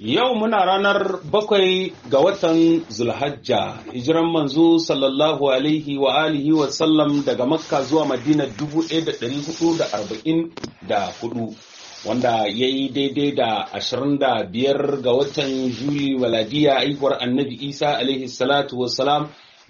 Yau muna ranar bakwai ga watan Zulhajja, hijiran manzo sallallahu alaihi wa alihi wa sallam daga Makka zuwa Madina 1444 wanda ya yi daidai da 25 ga watan Juli waladiya aihuwar annabi Isa alaihi salatu wassalam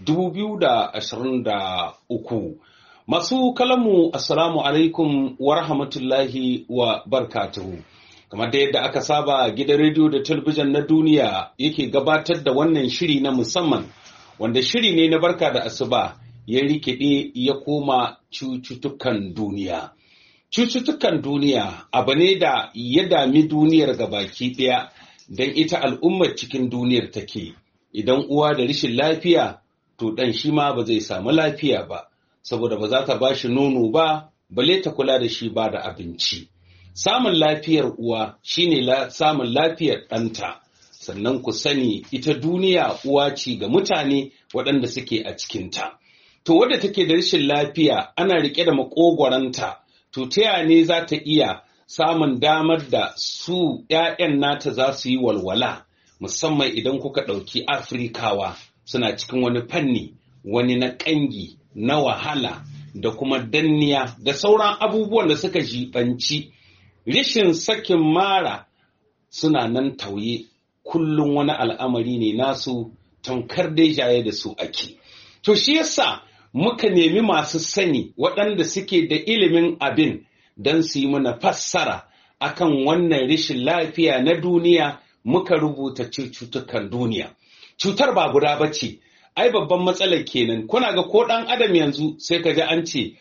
2023. Masu kalamu Assalamu alaikum wa rahmatullahi wa barkatuhu. kamar da yadda aka saba gidan rediyo da talabijin na duniya yake gabatar da wannan shiri na musamman wanda shiri ne na barka da asuba ya rikide ya koma cututtukan duniya cututtukan duniya abu ne da ya dami duniyar gabaki ɗaya don ita al'ummar cikin duniyar take idan uwa da rashin lafiya to ɗan shi ma ba zai samu lafiya ba saboda ba za ta ba shi nono ba bale ta kula da shi ba da abinci samun lafiyar uwa shine la, samun lafiyar ɗanta sannan ku sani ita duniya uwa ce ga mutane waɗanda suke a cikinta to wadda take da rashin lafiya ana riƙe da makogwaranta to ta ne za ta iya samun damar da su ‘ya'yan nata za su yi walwala musamman idan kuka ɗauki afrikawa suna cikin wani fanni wani na ƙangi na wahala da kuma danniya da sauran abubuwan da suka jibanci rishin sakin mara suna nan tauye kullum wani al'amari ne nasu tamkar dai jaye da su ake. To shi yasa muka nemi masu sani waɗanda suke da ilimin abin don su yi mana fassara akan wannan rishin lafiya na duniya muka rubuta cututtukan duniya. Cutar ba guda ba ce, ai babban matsalar kenan kuna ga ko ɗan adam yanzu sai ka ji an ce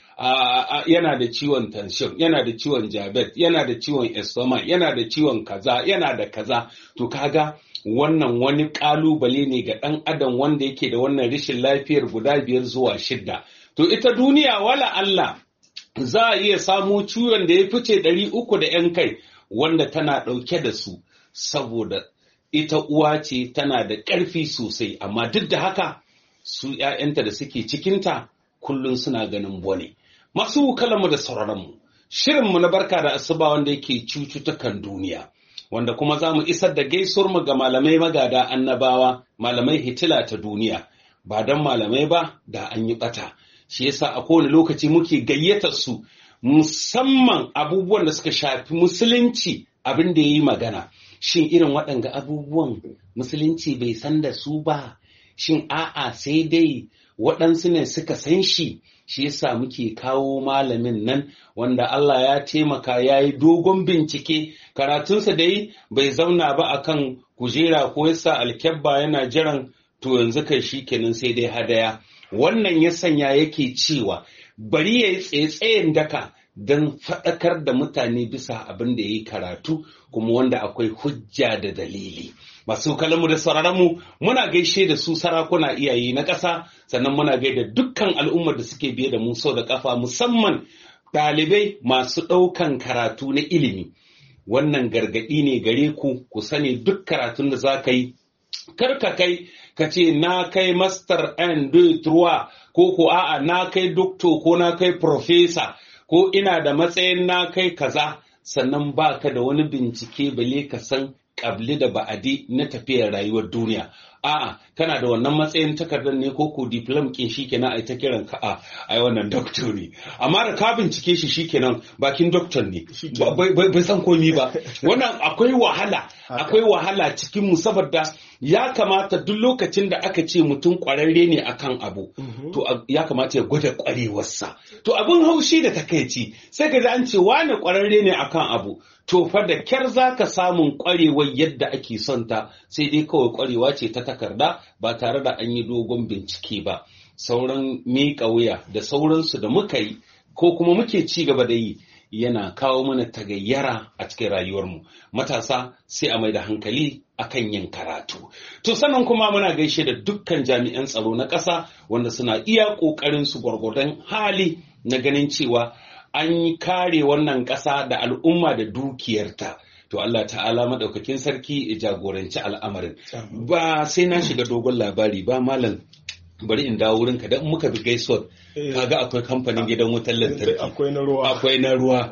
yana da ciwon tension yana da ciwon jabet yana da ciwon estoma yana da ciwon kaza yana da kaza to kaga wannan wani kalubale ne ga ɗan adam wanda yake da wannan rashin lafiyar guda biyar zuwa shidda to ita duniya wala Allah za a iya samu ciwon da ya fice ɗari uku da ‘yan kai wanda tana ɗauke da su saboda ita uwa ce tana da ƙarfi sosai amma duk da haka su ‘ya'yanta da suke cikinta kullum suna ganin bone. Masu kalamu da sauraronmu, shirinmu na barka da asuba wanda yake cututtukan duniya, wanda kuma za mu isar da gaisuwarmu ga malamai magada annabawa, malamai hitila ta duniya, ba don malamai ba da an yi ɓata. Shi yasa a kowane lokaci muke gayyatar su musamman abubuwan da suka shafi musulunci abin da ya yi magana. Shin irin waɗanga abubuwan musulunci bai san da su ba, shin a'a sai dai waɗansu ne suka san shi shi yasa muke kawo malamin nan wanda Allah ya taimaka ya yi dogon bincike karatunsa dai bai zauna ba akan kujera ko yasa alkyabba yana jiran to yanzu kai shi kenan sai dai hadaya wannan ya sanya yake cewa bari ya yi tsaye daka don faɗakar da mutane bisa abin da ya yi karatu kuma wanda akwai hujja da dalili. Masu kalamu da sauraronmu muna gaishe da su sarakuna iyaye na ƙasa sannan muna gaida dukkan al'ummar da suke biye da mu sau da ƙafa musamman ɗalibai masu ɗaukan karatu na ilimi. Wannan gargaɗi ne gare ku ku sani duk karatun da za ka yi kar ka kai ka ce na kai master and trois ko ko a'a na kai doctor ko na kai professor ko ina da matsayin na kai kaza sannan ba ka da wani bincike bale ka san ƙabli da ba'adi na tafiyar rayuwar duniya a'a kana da wannan matsayin takardar ne ko ko diplom kin shikenan ai ta kiran ka a ai wannan doctor ne amma da ka bincike shi shikenan bakin doctor ne bai san komi ba wannan akwai wahala akwai wahala cikin mu saboda ya kamata duk lokacin da aka ce mutum kwararre ne akan abu to ya kamata ya gwada kwarewarsa to abin haushi da takaici sai ka ji an ce wane kwararre ne akan abu to fa da kyar za ka samun kwarewar yadda ake son ta sai dai kawai kwarewa ce ta takarda ba tare da an yi dogon bincike ba sauran miƙa wuya da sauransu da muka yi ko kuma muke ci gaba da yi yana kawo mana tagayyara a cikin rayuwarmu matasa sai a mai da hankali akan yin karatu to sannan kuma muna gaishe da dukkan jami'an tsaro na ƙasa wanda suna iya ƙoƙarin su gwargwadon hali na ganin cewa an yi kare wannan ƙasa da al'umma da dukiyarta to Allah ta'ala madaukakin sarki ya jagoranci al'amarin ba sai na shiga dogon labari ba malam bari in dawo wurinka dan in muka bi gaisuwar Eh. kaga akwai kamfanin gidan wutar lantarki akwai na ruwa akwai na ruwa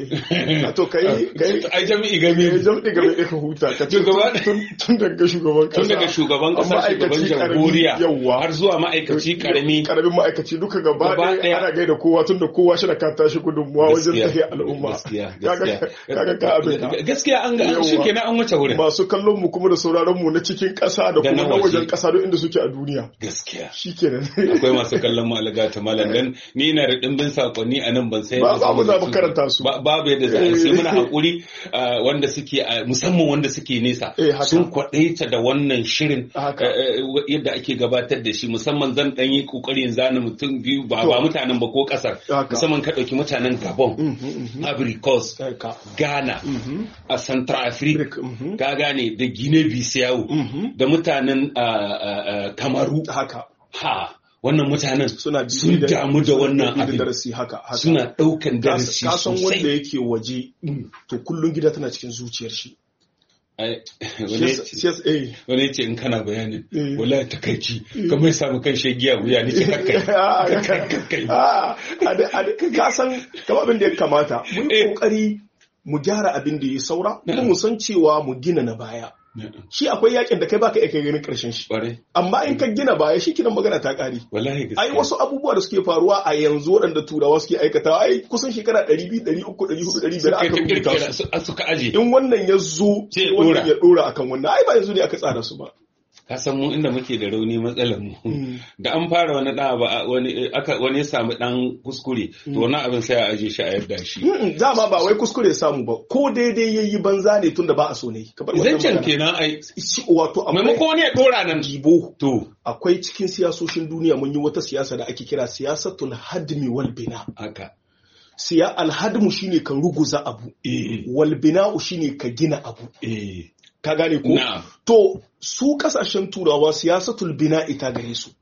eh to kai kai ai jami'i game kai jam'i game da ka huta ka ce Shugaba- tun tun daga shugaban kasa tun daga shugaban kasa amma shugaban aikaci karami, jamhuriya yawwa har zuwa ma'aikaci karami karamin ma'aikaci duka gaba Gaba ɗaya ɗaya. ana gaida kowa tun da kowa shi da ka tashi gudunmuwa wajen Gaskiya, tafiya al'umma gaskiya Kaga- kaga ka abin ka. gaskiya an ga Yawwa. shi kenan an wuce wurin masu kallon mu kuma da sauraron mu na cikin ƙasa da Da kuma na na wajen waje. ƙasa duk inda suke a duniya gaskiya shikenan akwai masu kallon mu alaga ta malam dan ni na da dimbin sakonni a nan ban sai Ba- ba mu za mu karanta su. Ba- babu yadda za a yi sai muna hakuri ah, wanda suke ah, musamman wanda suke nesa Eh, haka. sun kwadaita da wannan shirin Haka. eh, eh, yadda ake gabatar da shi musamman zan dan yi kokarin zana mutum biyu ba To. ba mutanen ba ko kasar Haka. musamman ka dauki mutanen Gabon Mhm, mhm. Ivory Coast Eh, ka. Ghana Mhm. a Central Africa Mhm. ka gane da Guinea Bissau Mhm. da mutanen ah, ah, ah, Kamaru haka ha wannan mutanen suna bibi sun da- damu da wannan bibi da abin darasi haka haka suna ɗaukan darasi ka san wanda sosai yake waje to kullun gida tana cikin zuciyar shi Ai, wani Shi ya yasa- ce- shi yasa- eh. wani ya ce in kana bayanin Eh. wallahi takaici kamar ya samu kan shegiya wuya ni ce kakkai Ah, kakkai ah, a da- a da- ka san kama abin da ya kamata mu yi Eh. kokari mu gyara abin da ya saura kuma mu san cewa mu gina na baya shi akwai yakin da kai baka iya kai ganin karshen shi Ƙwarai, amma in ka gina baya shi kinan magana ta kare wallahi gaskiya ai wasu abubuwa da suke faruwa a yanzu waɗanda turawa suke aikatawa ai kusan shekara 200 300 400 500 suka aka ta rubuta kirkira su su- suka aje in wannan ya zo Sai sai ya wannan dora. ya dora akan wannan ai ba yanzu ne aka tsara su ba ka san mu inda muke da rauni matsalar mu Mm. da an fara wani da ba wani aka wani ya samu dan kuskure to wani abin sai a aje shi a yadda shi Mm, dama ba wai kuskure ya samu ba ko daidai yayi banza ne tunda ba a so ne ka bar wannan zancen magana. kenan ai Shi- wato akwai maimakon wani ya dora nan gibo to akwai cikin siyasoshin duniya mun yi wata siyasa da ake kira siyasatul hadmi wal bina haka siya alhadmu shine ka ruguza abu eh wal bina'u shine ka gina abu eh ka gane ko na'am to su kasashen turawa siyasatul bina'i ta gare su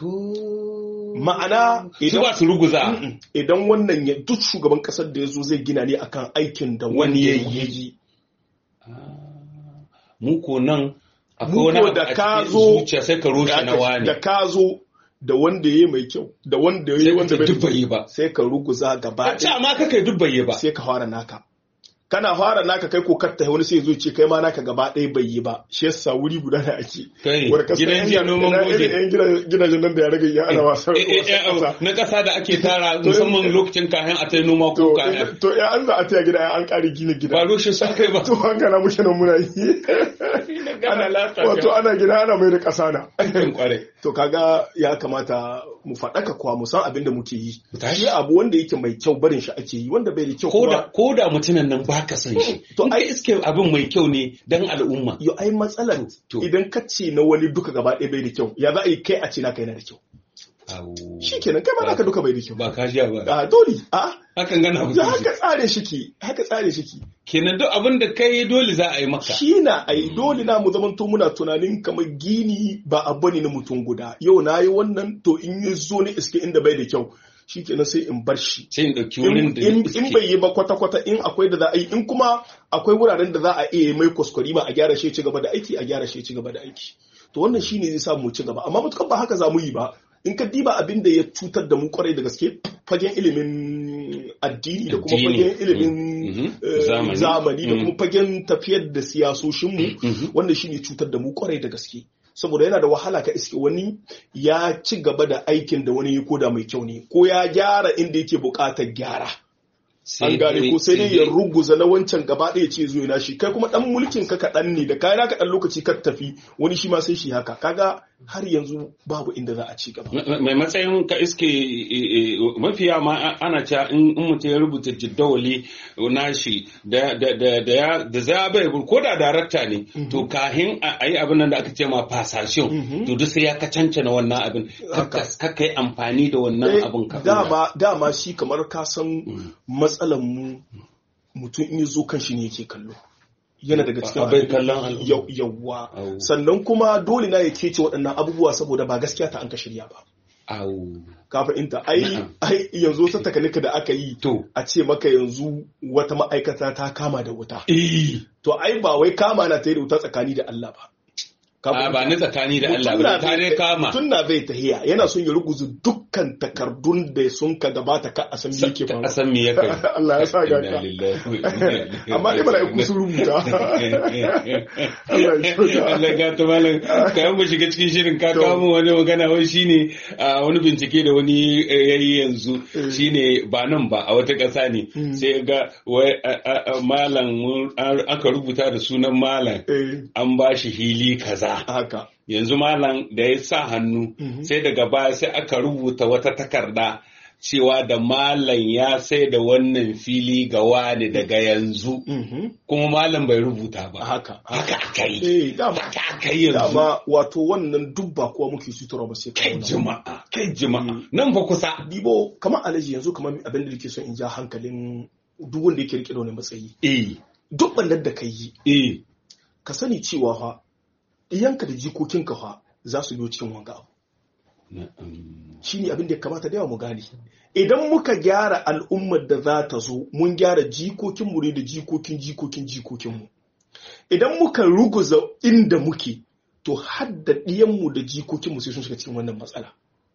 to ma'ana su ba su ruguza Mm-mm. idan wannan ya duk shugaban kasar da ya zo zai gina ne akan aikin da wani Wani ya ya yi. yi mu ko nan akwai Mu wani ko abu da a ka cikin zo- zuciya sai ka roshe na wani da ka zo da wanda ya yi mai kyau da wanda ya yi sai wanda ka bai duk bai yi ba sai ka ruguza gaba a ce ɗaya amma ka kai duk bai yi ba sai ka fara naka kana fara naka kai ko katta wani sai ya zo ce kai ma naka gaba ɗaya bai yi ba shi yasa wuri guda da ake kai Wanda ka san gidan yan jiya ga- noman ina goje irin yan gidan- gidajen nan da ya rage ya ana wasa Eh, eh, eh, wasa na ƙasa da ake tara musamman lokacin kayan a tai noma ko to kayan to ya an za a taya gida an ƙari gina gida ba roshe su kai ba to an gana muke nan muna yi Ana- wato ana gida ana mai da ƙasa na kan kware to kaga ya kamata mu faɗaka kuwa mu san abin da muke yi Mu tashi. shi abu wanda yake mai kyau barin shi ake yi wanda bai da kyau ko da kuma ko da mutumin nan ba ka san shi To to ai- ai iske abin mai kyau ne dan al'umma yo ai matsalar To. idan ka ce na wani duka gaba ɗaya bai da kyau ya za a yi kai a ce naka yana da kyau Au. shi kenan kai ma naka duka bai da kyau ba ka sha ba a dole a hakan gana ya mutum haka tsare shi ke haka tsare shi ke kenan duk abin da kai dole za a yi maka shi na ai dole na mu zamanto muna tunanin kamar gini ba abu ne na mutum guda yau na yi wannan to in ya zo ne iske inda bai da kyau shi kenan sai in bar shi sai in ɗauki in wurin da in- iske. in bai yi ba kwata-kwata in akwai da za a yi in kuma akwai wuraren da za a iya mai kwaskwari ba a gyara shi ya ci gaba da aiki a gyara shi ya ci gaba da aiki to wannan shine zai sa mu ci gaba amma matukan ba haka za mu yi ba in ka diba abin da ya cutar da mu kwarai da gaske fagen ilimin addini da kuma Addini. fagen ilimin Mhm. eh, Zamani. zamani da Mhm. kuma fagen tafiyar da siyasoshinmu Mhm. wanda shine cutar da mu kwarai da gaske saboda yana da wahala ka iske wani ya ci gaba da aikin da wani ya koda mai kyau ne ko ya gyara inda yake buƙatar gyara an gane ko sai dai ya ruguza na wancan gaba ɗaya ce zuwa na shi kai kuma dan mulkin ka kaɗan ne da kayan ka ɗan lokaci ka tafi wani shi ma sai shi haka kaga har yanzu babu inda za a ci gaba mai matsayin ka iske eh, eh, mafiya ma a- ana cewa in in mutum ya rubuta jiddawali nashi da da da da ya da za bai ko da darakta ne to kahin a yi abin nan da aka ce ma passation to duk sai ya ka cancana wannan abin Haka. kakka yi amfani da wannan Eh, abin ka dama dama shi kamar ka san matsalan mu mutum in ya zo kan shi ne yake kallo yana daga cikin A- a bai abin- kallon al'umma. Yau- yawwa Au. sannan kuma dole na ya kece waɗannan abubuwa saboda ba gaskiya ta an ka shirya ba au ka fahimta ai Na'am. ai yanzu ta takanika da aka yi to a ce maka yanzu wata ma'aikata ta kama da wuta eh to ai ba wai kama na ta yi da wuta tsakani da Allah ba a ba na tsakani da Allah ba ta dai kama mutum na zai tahiya yana son ya ruguza dukkan takardun da sun ka gabata ka a san me yake a san me yake Allah ya sa ga ka amma dai mala'iku sun rubuta Allah ga ta malam kayan mu shiga cikin shirin ka kawo wani magana wai shine wani bincike da wani yayi yanzu shine ba nan ba a wata ƙasa ne sai ga wai malam aka rubuta da sunan malam an ba shi hili kaza haka yanzu malam da ya sa hannu sai daga baya sai aka rubuta wata takarda cewa da malam ya sai da wannan fili ga wani daga yanzu kuma malam bai rubuta ba haka haka aka yi eh dama haka aka yi yanzu dama wato wannan duk ba kuwa muke sutura ba sai kai jima'a kai jima'a nan fa kusa dibo kamar alaji yanzu kamar abin da nake so in ja hankalin duk wanda yake rike da wani matsayi eh duk ballar da ka yi eh ka sani cewa fa iyanka da jikokinka fa za su biyo cikin wanga abu shi ne abin da ya kamata da yawa mu gane idan muka gyara al'ummar da za ta zo mun gyara jikokinmu ne da jikokin jikokin jikokinmu idan muka ruguza inda muke to hadda ɗiyanmu da jikokinmu sai sun shiga cikin wannan matsala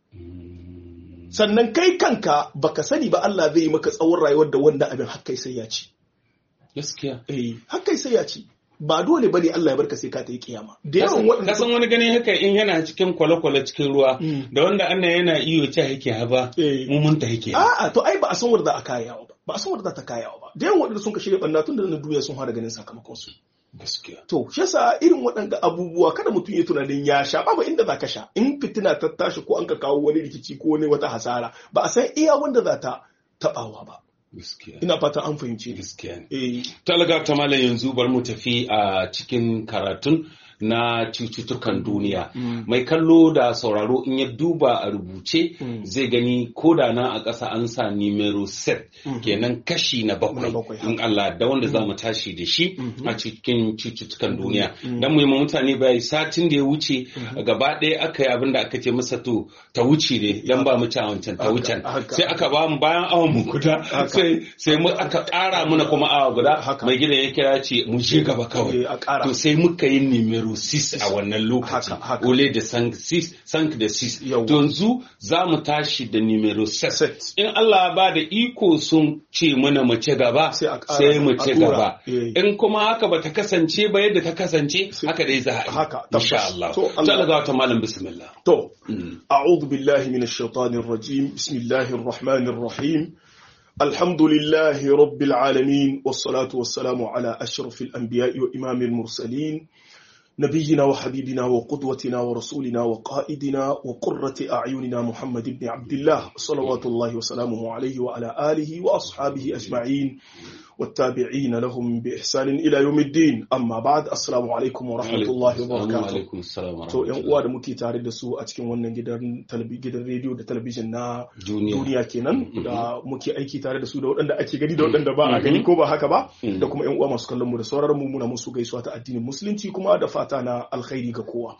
sannan kai kanka baka sani ba Allah zai yi maka tsawon rayuwar da wanda abin hakkai sai ya ci gaskiya eh hakkai sai ya ci ba dole bane Allah ya barka sai ka ta yi kiyama da yawan waɗanda kasan wani ganin haka in yana cikin kwale-kwale cikin ruwa da wanda annan yana iyo ce yake haba mu mun ta yake a'a to ai ba a san wanda za a kayawa ba ba a san wanda za ta kayawa ba da yawan waɗanda sun ka shirya ɓanna tun da na duniya sun fara ganin sakamakon su gaskiya to shi yasa irin waɗanda abubuwa kada mutum ya tunanin ya sha babu inda za ka sha in fitina ta tashi ko an ka kawo wani rikici ko wani wata hasara ba a san iya wanda za ta taɓawa ba ina fata an fahimci gaskiya ne talaga ta malam yanzu bar mu tafi a cikin karatun na cututtukan duniya mai kallo da sauraro in ya duba a rubuce zai gani ko da na a ƙasa an sa numero set kenan kashi na bakwai in Allah da wanda za mu tashi da shi a cikin cututtukan duniya dan mu yi mutane bai satin da ya wuce gaba ɗaya aka yi abin da aka ce masa to ta wuce ne dan ba mu ci wancan ta wucen sai aka ba mu bayan awon mu guda sai sai mu aka ƙara muna kuma awa guda mai gidan ya kira ce mu je gaba kawai to sai muka yi numero 6 a wannan lokaci ole da sank 6 da 6 to yanzu za mu tashi da numero 7 in Allah ba da iko sun ce mana mu ci gaba sai mu ci gaba in kuma haka ba ta kasance ba yadda ta kasance haka dai za a yi insha Allah to Allah ga wata malam bismillah to a'udhu billahi minash shaitanir rajim bismillahir rahmanir rahim الحمد لله رب العالمين والصلاة والسلام على أشرف الأنبياء وإمام المرسلين نبينا وحبيبنا وقدوتنا ورسولنا وقائدنا وقرة أعيننا محمد بن عبد الله صلوات الله وسلامه عليه وعلى آله وأصحابه أجمعين والتابعين لهم بإحسان إلى يوم الدين أما بعد السلام عليكم ورحمة الله وبركاته عليكم السلام ورحمة to yan uwa da muke tare da su a cikin wannan gidan gidan rediyo da talabijin na duniya kenan da muke aiki tare da su da waɗanda ake gani da waɗanda ba a gani ko ba haka ba da kuma yan uwa masu kallon mu da sauraron mu muna musu gaisuwa ta addinin musulunci kuma da fata na alkhairi ga kowa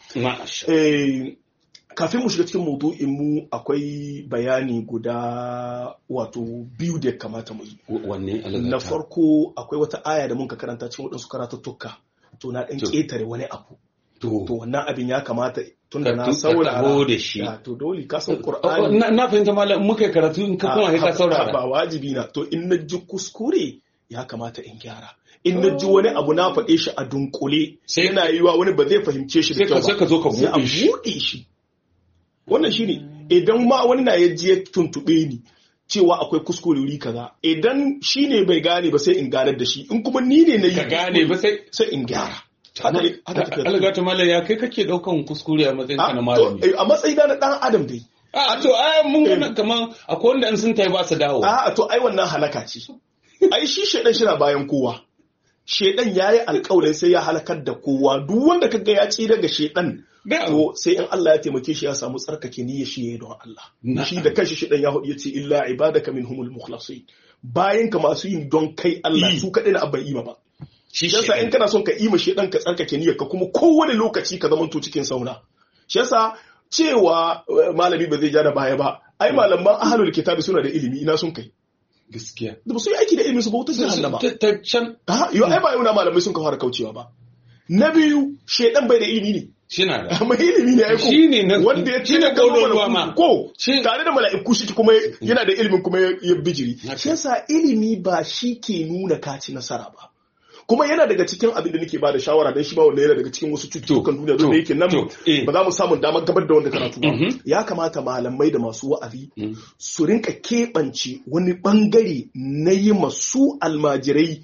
kafin mu shiga cikin maudu'in mu akwai bayani guda wato biyu da ya kamata mu yi wanne na farko akwai wata aya da muka karanta cikin waɗansu karatuttuka to na ɗan ƙetare wani abu to wannan abin ya kamata tun da na saurara da shi to dole ka san qur'ani na fahimta malam muka karatu in ka kuma ka saurara ba wajibi na to in na ji kuskure ya kamata in gyara in na ji wani abu na faɗe shi a dunkule yana yiwa wani ba zai fahimce shi da kyau ba sai ka zo ka buɗe shi wannan shine idan ma wani na ya ji ya tuntuɓe ni cewa akwai kuskure wuri kaza idan shi ne bai gane ba sai in ganar da shi in kuma ni ne na yi ka gane ba sai sai in gyara algata malam ya kai kake daukan kuskure a matsayin ka na malami a matsayin na dan adam dai a to ai mun gana kaman akwai wanda in sun tayi ba su dawo a to ai wannan halaka ce ai shi shedan shi na bayan kowa shedan yayi alƙawarin sai ya halakar da kowa duk wanda kaga ya ci daga shedan to sai in Allah ya taimake shi ya samu tsarkake niyyar shi yayi don Allah shi da kanshi shedan ya hudu yace illa ibadaka minhumul mukhlasin bayan ka masu yin don kai Allah su kadai na abban ima ba shi yasa in kana son ka ima shedan ka tsarkake niyyar ka kuma kowane lokaci ka zamanto cikin sauna shi yasa cewa malami ba zai ja da baya ba ai malaman ahlul kitabi suna da ilimi ina sun kai gaskiya da ba su yi aiki da ilimin su ba wutar jahannama ta can ha yau ai ba yau na malamai sun ka fara kaucewa ba na biyu shedan bai da ilimi ne Shina da. amma ilimi ne aiko Shi ne na- wanda ya shi ce ne da gama ƙololuwa ma. mala'iku ko Shi- tare da mala'iku shi kuma yana da ilimin kuma ya ya bijiri Haka. shi yasa ilimi ba shi ke nuna kaci nasara ba kuma yana daga cikin abin da nake bada shawara dan shi ba wanda yana daga cikin wasu cututtukan duniya don da yake nan to, eh. ba za mu samu damar gabar da wanda karatu ba Mhm. ya kamata malamai da masu wa'azi Mm. su rinka keɓance wani bangare na yi masu almajirai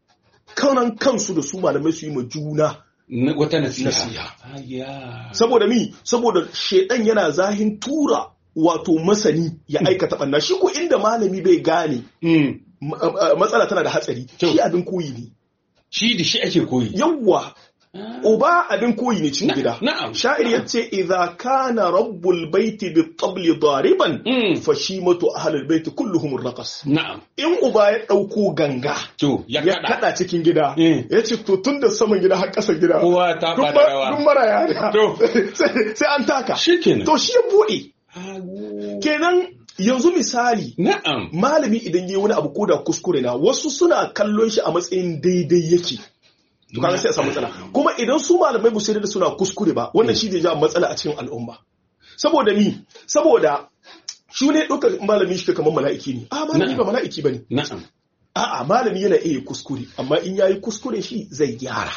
kanan kansu da su malamai su yi ma juna Na- Wata nasiha. Nasiha. Ayya. saboda mi saboda shedan yana zahin tura wato masani ya aikata banna shi ko inda malami bai gane Mm. ma- a- a- matsala tana da hatsari Kyau. shi abin koyi ne Shi da shi ake koyi. yawwa uba abin koyi ne cikin Na- gida na'am. sha'ir yace idza kana rabbul baiti bi tabli dariban Mm. fa shimatu ahlul baiti kulluhum raqas Na'am. in uba ya dauko ganga To, ya ya kada. kada cikin gida Mm. ya ce to tun da saman gida har ƙasar gida Kowa ta duk bada ma- rawa. duk mara yara To. sai sai an taka Shi kenan. to shi ya buɗe Awo. kenan yanzu misali Na'am. malami idan yi wani abu ko da kuskure na wasu suna kallon shi a matsayin daidai yake to kaga sai a samu matsala kuma idan su malamai ba su yarda da suna kuskure ba wannan shi zai ja matsala a cikin al'umma saboda mi saboda shi ne ɗaukar malami shi kamar mala'iki ne a malami ba mala'iki ba ne Na'am. a'a malami yana iya kuskure amma in yayi kuskure shi zai gyara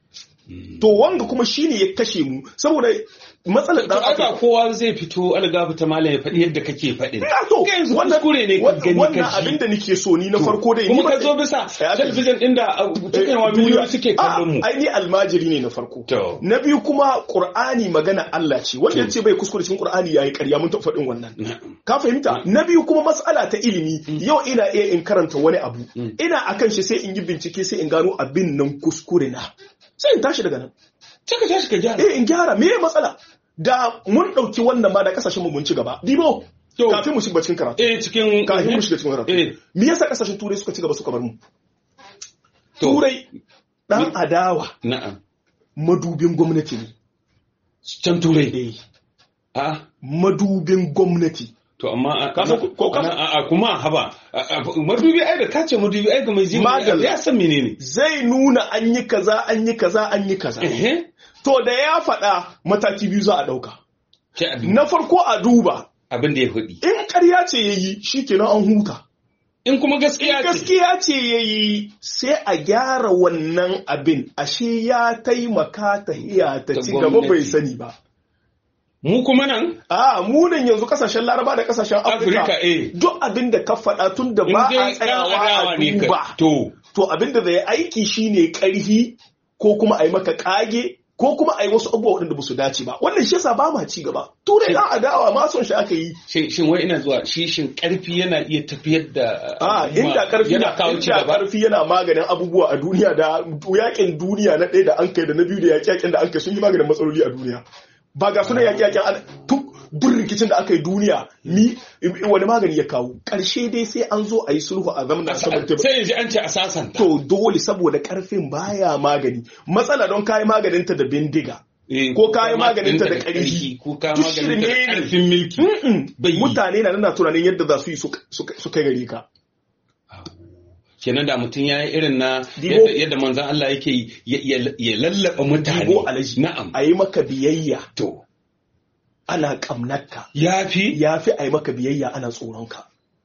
to wanga kuma shine ya kashe mu saboda matsalar To, dan ai ba adam kowa zai fito algafu ta malam ya faɗi yadda kake faɗin. ina to Kai yanzu wannan kuskure ne ka wannan- gani wannan ka ji. abin da nake so ni na farko dai Kuma ni ba- ka zo bisa Ya fi- talabijin ɗin da uh, cikin wa miliyoyi suke kallon mu. ai ni almajiri ne na farko To. na biyu kuma qur'ani magana Allah ce wanda yace bai kuskure cikin qur'ani yayi ƙarya mun taɓa faɗin wannan Na'am. ka fahimta na biyu kuma mas'ala ta ilimi yau ina iya in karanta wani abu ina akan shi sai in yi bincike sai in gano abin nan kuskure na sai in tashi daga nan Sai ka tashi ka gyara. eh in gyara me matsala da mun ɗauki wannan ma da kasashen mu mun ci gaba dibo To. kafin mu shiga cikin karatu Eh cikin kafin mu shiga cikin karatu Eh. me yasa kasashen turai suka ci gaba suka bar mu To. turai dan adawa Na'am. madubin gwamnati ne Can turai. eh A madubin gwamnati to amma a Ka san ko- ko ka- a a- kuma haba a- a- madubi ai da kace madubi ai ga mai jin Madalla. ya san menene. zai nuna an yi kaza an yi kaza an yi kaza Eh. to da ya faɗa mataki biyu za a ɗauka Ke abin na farko a duba abin da ya faɗi. in ƙarya ce ya yi shi kenan an huta In kuma gaskiya ce. gaskiya ce ya yi sai a gyara wannan abin ashe ya taimaka ta iya ta Ta ci gaba bai gwamnati. sani ba Mu kuma nan a munin yanzu kasashen laraba da kasashen Afirka afirka eh. duk abin da ka faɗa tun da In ba a dai ɗan tsayawa adawa a ne duba ka. To. to abin da zai aiki shine ƙarhi ko kuma a yi maka ƙage ko kuma a yi wasu abubuwa waɗanda ba su dace ba wannan shi yasa ba ma ci gaba turai ɗan adawa ma son shi aka yi Shin shin wai ina zuwa shi shin karfi yana iya tafiyar da a al'umma, inda karfi yana na kawo ci inda gaba. karfi yana maganin abubuwa a duniya da yakin duniya na ɗaya da an kai da na biyu da yaƙi yaƙin da an kai sun yi maganin matsaloli a duniya ba ga suna yaƙi yaƙin an tun duk rikicin da aka yi duniya ni wani magani ya kawo ƙarshe dai sai an zo a yi sulhu a zamanin saman tebur Sai yanzu an ce a sasanta. to dole saboda karfin baya magani matsala don kayi maganinta da bindiga Eh, ko kayi maganinta da ƙarfi, ƙarfi. ko kayi Duk maganinta da shirme ne. ƙarfin milki. Mm-mm. Bai yi. mutane na nana tunanin yadda za su yi su su kai gare ka kenan da mutum ya yi irin na Dibo. yadda yadda manzan Allah yake yi, ya- ya ya lallaba mutane Dibo alaji. na'am a yi maka biyayya to ana ƙamnarka ya fi ya fi a yi maka biyayya ana tsoronka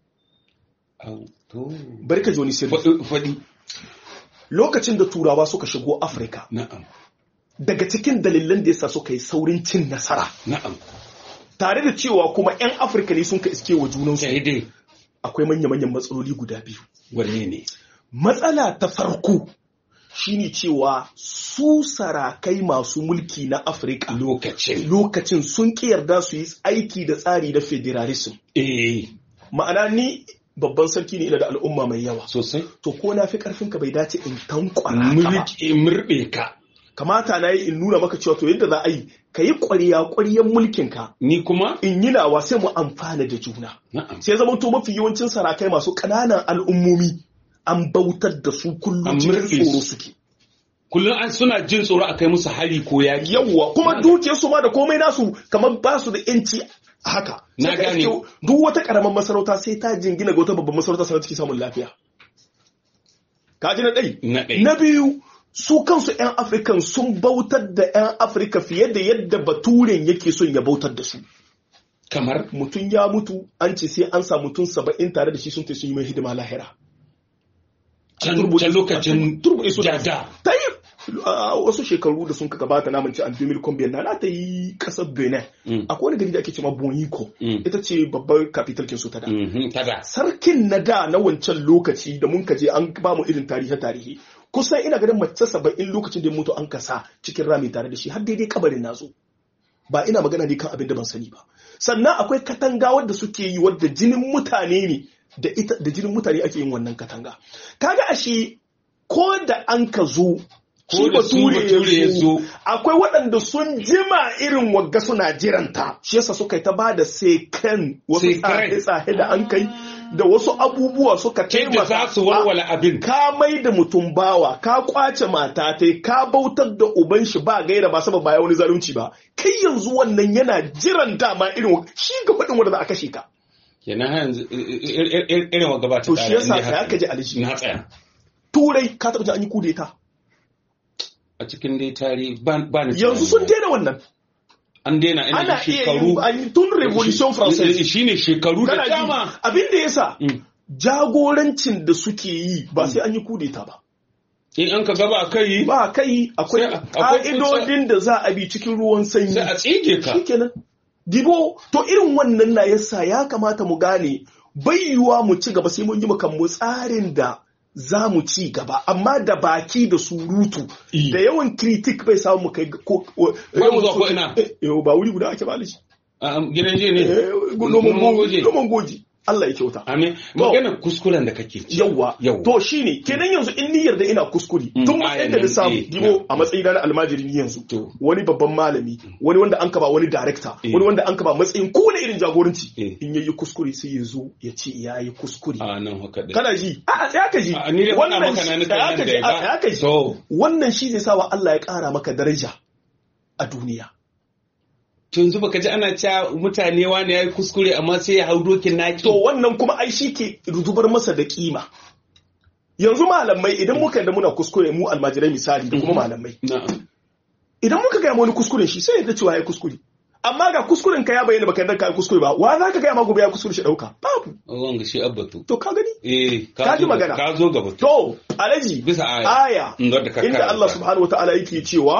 Au, to bari ka ji wani sirri faɗi faɗi. lokacin da turawa suka shigo afirka na'am daga cikin dalilan da yasa suka yi saurin cin nasara na'am tare da cewa kuma 'yan afirka ne sun ka iske wa junansu sai dai akwai manya-manyan matsaloli guda biyu wanne ne matsala ta farko shine cewa su sarakai masu mulki na afirka lokacin lokacin sun ki yarda su yi aiki da tsari na federalism eh ma'ana ni babban sarki ne ina da al'umma mai yawa sosai to ko na fi karfin ka bai dace in tankwara ka ba mulki murɓe ka kamata na yi in nuna maka cewa to yadda za a yi ka yi ƙwariya ƙwariyan mulkin ka ni kuma in yi nawa sai mu amfana da juna na'am sai zama to mafi yawancin sarakai masu ƙananan al'ummomi an bautar da su kullum An cikin murɗe tsoro su. suke kullum an suna jin tsoro a kai musu hari ko yaƙi yawwa kuma dukiyar su ma da komai nasu kamar ba su da yanci haka Na Sai ka gane. iske duk wata karamar masarauta sai ta jingina ga wata babban masarauta sannan take samun lafiya ka ji na ɗai na ɗaya na biyu su kansu 'yan afirkan sun bautar da 'yan afirka fiye da yadda baturen yake son ya bautar da su kamar mutum ya mutu an ce sai an sa mutum saba'in tare da shi sun sun yi mai hidima lahira can lokacin jada ta yi wasu shekaru da sun ka gabata na manci an 2000 na ta yi kasar benin akwai wani gari da ake cewa boniko ita ce babbar capital kin su ta da sarkin na da na wancan lokaci da mun kaje an ba mu irin tarihi tarihi kusan ina ganin mace saba'in lokacin da mutu an kasa cikin rami tare da shi har daidai kabarin nazo ba ina magana ne kan abin da ban sani ba sannan akwai katanga wadda suke yi wadda jinin mutane ne da ita da jinin mutane ake yin wannan katanga kaga ashe ko da an ka zo shi bature ya zo akwai waɗanda sun jima irin wagga suna jiranta shi yasa suka yi ta ba da sai kan wasu tsahe da an kai da wasu abubuwa suka taimaka za su walwala abin ka mai da mutum bawa ka kwace mata ta ka bautar da uban shi ba gaira ba saboda ba wani zalunci ba kai yanzu wannan yana jiran dama irin shi ga faɗin wanda za a kashe ka kenan yanzu irin wa gabata to shi yasa ka ka ji alishi na tsaya turai ka taɓa an yi kudeta a cikin dai tari ba ni yanzu sun daina wannan an daina ina shekaru an yi tun revolution française shine shekaru da dama abin da yasa jagorancin da suke yi ba sai an yi kudeta ba in an ka gaba kai ba kai akwai ka'idodin da za a bi cikin ruwan sanyi sai a tsige ka shikenan dibo to irin wannan na yasa ya kamata mu gane bayyuwa mu ci gaba sai mun yi mu tsarin da za mu ci gaba amma da baki da surutu da yawan kritik bai samu mu kai ko yawan zuwa ko ina ba wuri guda ake balishi gidan je ne noman goji Allah ya kyauta. Amin. Magana kuskuren da kake ci. Yawwa. To shine kenan yanzu in niyyar da ina kuskure. Tun matsayin da na samu dibo a matsayin na almajiri ni yanzu. Wani babban malami, wani wanda an kaba wani director, wani wanda an kaba matsayin kowane irin jagoranci. In yayi kuskure sai ya zo ya ce ya yi kuskure. A nan haka dai. Kana ji? A tsaya ka ji. Ni dai faɗa maka na ni kan da ya ka ji. Wannan shi zai sa wa Allah ya ƙara maka daraja a duniya. to yanzu baka ji ana cewa mutane wani ya yi kuskure amma sai ya hau dokin naki to wannan kuma ai shi ke rudubar masa da kima yanzu malamai idan muka da muna kuskure mu almajirai misali da kuma malamai idan muka gaya wani kuskuren shi sai ya cewa ya yi kuskure amma ga kuskuren ka ya bayyana baka yarda ka yi kuskure ba wa za ka gaya ma gobe ya kuskure shi dauka babu wanga shi abbatu to ka gani eh ka ji magana ka zo gaba to alaji bisa aya aya inda Allah subhanahu wataala yake cewa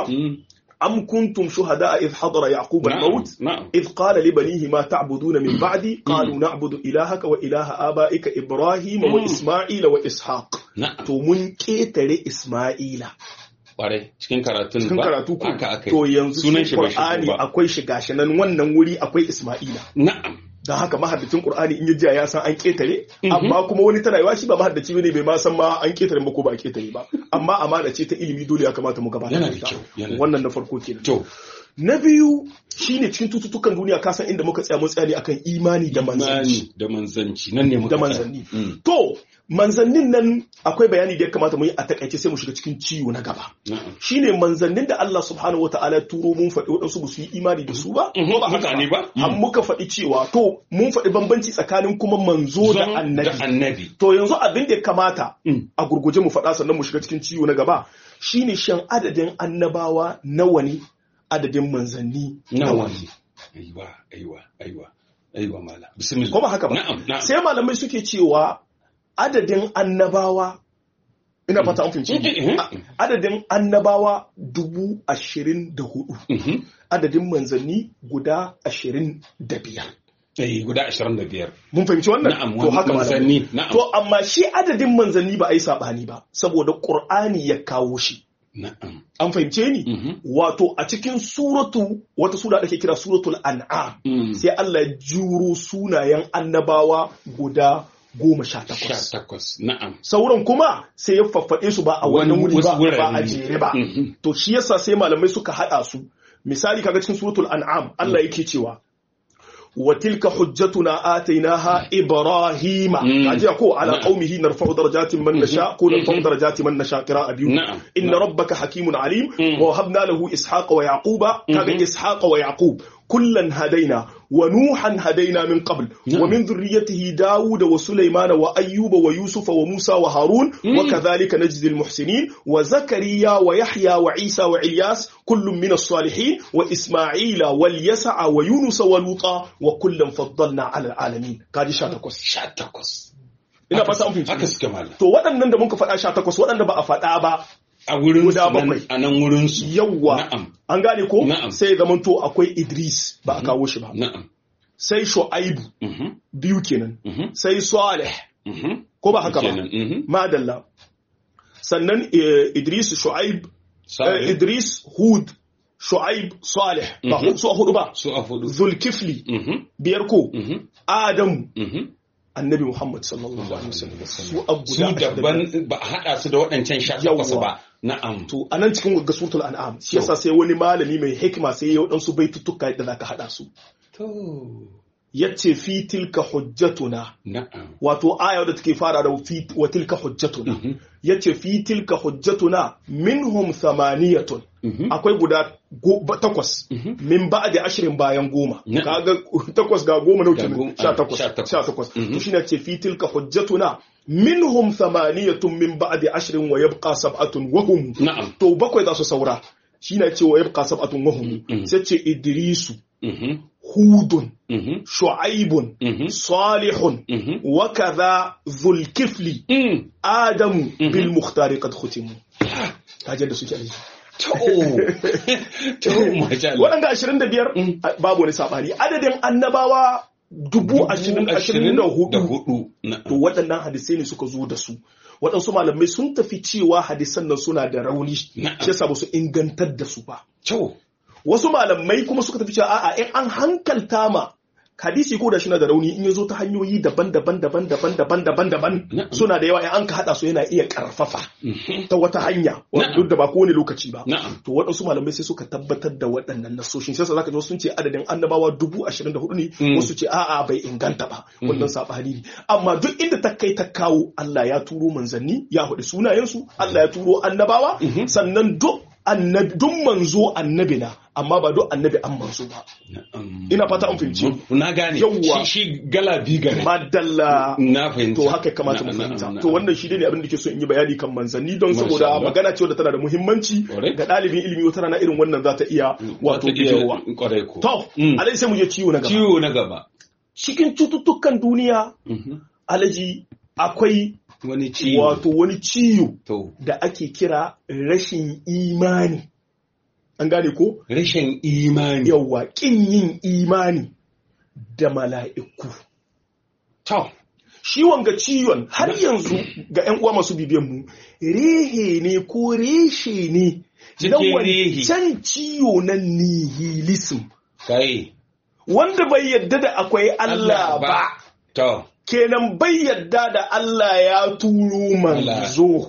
أم كنتم شهداء إذ حضر يعقوب نعم الموت نعم إذ قال لبنيه ما تعبدون من بعدي قالوا نعبد إلهك وإله آبائك إبراهيم وإسماعيل وإسحاق نعم to mun ƙetare Ismaila Ƙwarai cikin karatun cikin ba karatu ko haka aka to yanzu sunan cikin shi bai Qur'ani shigo ba akwai shi gashi nan wannan wuri akwai Ismaila na'am don haka mahaddacin Qur'ani in ya jiya ya san an ƙetare amma kuma wani tana yawa shi ba mahaddaci bane bai ma san ma an ƙetare ba ko ba a ƙetare ba amma amana ce ta ilimi dole ya kamata mu gabatar Yana da da ita kyau, yana da wannan na farko kenan to na biyu shine cikin tututtukan duniya ka san inda muka tsaya mun tsaya ne akan imani da manzanci imani da manzanci nan ne muka da tsaya. manzanni Mm, to manzannin nan akwai bayani da ya kamata mu yi a takaice sai mu shiga cikin ciwo na gaba na'am shine manzannin da Allah subhanahu wa ta'ala turo mun faɗi waɗansu ba su yi imani da su ba Mhm, ko ba haka mutane ba. har muka faɗi cewa to mun faɗi bambanci tsakanin kuma manzo da Zon annabi da annabi to yanzu abin da ya kamata Mm. a gurguje mu faɗa sannan mu shiga cikin ciwo na gaba shine shan adadin annabawa nawa ne adadin manzanni nawa ne aiwa aiwa aiwa aiwa mala bismillah ko ba haka ba na'am na'am sai malamai suke cewa adadin annabawa ina fata an fahimci Mhm. A- adadin annabawa dubu ashirin da hudu Mhm. adadin manzanni guda ashirin da biyar eh guda 25 mun fahimci wannan na'am to haka malamai manzanni na'am to amma shi adadin manzanni ba a yi saɓani ba saboda ƙur'ani ya kawo shi na'am an fahimce ni Mhm. wato a cikin suratu wata sura da ke kira suratul an'am Mm. sai Allah ya juro sunayen annabawa guda goma sha takwas 18 na'am sauran kuma sai ya faffaɗe su ba a wannan wuri wasu ba wurare ba a ne. jere ba Mhm. to shi yasa sai malamai suka haɗa su misali kaga cikin suratul an'am Allah yake cewa wa tilka hujjatuna atainaha ibrahima Mm. kaji ko ala Na'am. qaumihi narfa'u darajatin man nasha ko narfa'u darajatin man nasha qira'a biyu Na'am. inna Na'am. rabbaka hakimun alim Mm. wa habna lahu ishaqa wa yaquba kaga Mhm. ishaqa wa yaqub kullan hadaina wa nuhan hadaina min qabl wa min dhurriyyatihi daud wa sulaiman wa ayyuba wa yusufa wa musa wa harun wa kadhalika najzi al muhsinin wa zakariya wa yahya wa isa wa ilyas kullun min as-salihin wa isma'ila wal yas'a wa yunus wa luta wa kullan faddalna ala al alamin kaji 18 18 ina fata an fahimci haka suke malam to waɗannan da muka faɗa 18 waɗanda ba a faɗa ba a wurin Guda su bakwai. nan- a nan wurin su yawwa na'am an gane ko Na'am. sai ya zamanto akwai Idris ba a kawo shi ba na'am sai Shu'aibu mhm biyu kenan mhm sai Salih mhm ko ba haka ba kenan mhm madalla sannan eh, Idris Shu'aib eh, sai Idris Hud Shu'aib Salih ba Mhm. hu- su a hudu ba su a fudu Zulkifli mhm biyar ko mhm Adamu mhm annabi Muhammad sallallahu alaihi wasallam su abu su daban ba a haɗa su da waɗancan sha takwas Yawwa. ba na'am to anan cikin gasuratul an'am shi yasa sai wani malami mai hikima sai ya wadansu baitutuka da zaka hada su to yace fi tilka hujjatuna na'am wato aya da take fara da fi wa tilka hujjatuna Mhm. yace fi tilka hujjatuna minhum thamaniyatun Mhm. akwai guda go- ba- takwas Mhm. min ba'di ashirin bayan goma Na- kaga takwas ga goma nau Ga kenan goma, sha ah, takwas sha takwas. sha takwas Mhm. to shine ce fi tilka hujjatuna minhum thamaniyatun min ba'di ashirin wa yabqa sab'atun wa hum na'am to bakwai za su saura shine ce wa yabqa sab'atun wa hum Mhm. sai ce idrisu mhm hudun mhm shu'aibun mhm salihun mhm وكذا ذو الكفل Mm. آدم Mhm. بالمختار قد ختموا kaje da suke aliji to to masha Allah waɗanda ashirin da biyar Mm. babu wani saɓani adadin annabawa dubu ashirin ashirin da hudu hudu na to waɗannan hadisai ne suka zo da su waɗansu malamai sun tafi cewa hadisan nan suna da rauni shi Na'am. yasa ba su ingantar da su ba to wasu malamai kuma suka tafi cewa a'a in an hankalta ma hadisi ko da shi na da rauni in ya zo ta hanyoyi daban-daban daban-daban daban-daban daban Na'am. suna da yawa in an ka hada su yana iya karfafa Mhm. ta wata hanya wanda Na'am. duk da ba kowane lokaci ba na'am to waɗansu malamai sai suka tabbatar da waɗannan nasoshin sai zaka ji wasu sun ce adadin annabawa dubu ashirin da hudu ne Mm. wasu ce a'a bai inganta ba wannan saɓani ne amma duk inda ta kai ta kawo Allah ya turo manzanni ya hudu sunayensu Allah ya turo annabawa Mhm. sannan duk annabi duk manzo annabi na amma ba duk annabi an manzo ba na'am. ina fata an fahimci na gane Yawwa. shi shi galabi gare madalla na fahimta to haka ya kamata mu Na'am, fahimta na'am, to na'am. wannan shi ne abin da ke so in yi bayani kan manzanni don Masha saboda Allah. magana ce wadda tana da muhimmanci Ƙwarai. ga ɗalibin ilimi wata rana irin wannan za ta iya wato Wata iya bijirowa kwarai ko to Mm. alai sai mu je ciwo na gaba ciwo na gaba cikin cututtukan duniya Mhm. alaji akwai wani ciwo wato wani ciwo to da ake kira rashin imani an gane ko rashin imani yawa kin yin imani da mala'iku to shi wanga ciwon har yanzu ga 'yan uwa masu bibiyan mu rehe ne ko reshe ne na Cikin rehe. wancan ciwo na nihilism kai wanda bai yadda da akwai Allah ba to kenan bai yadda da Allah ya turo manzo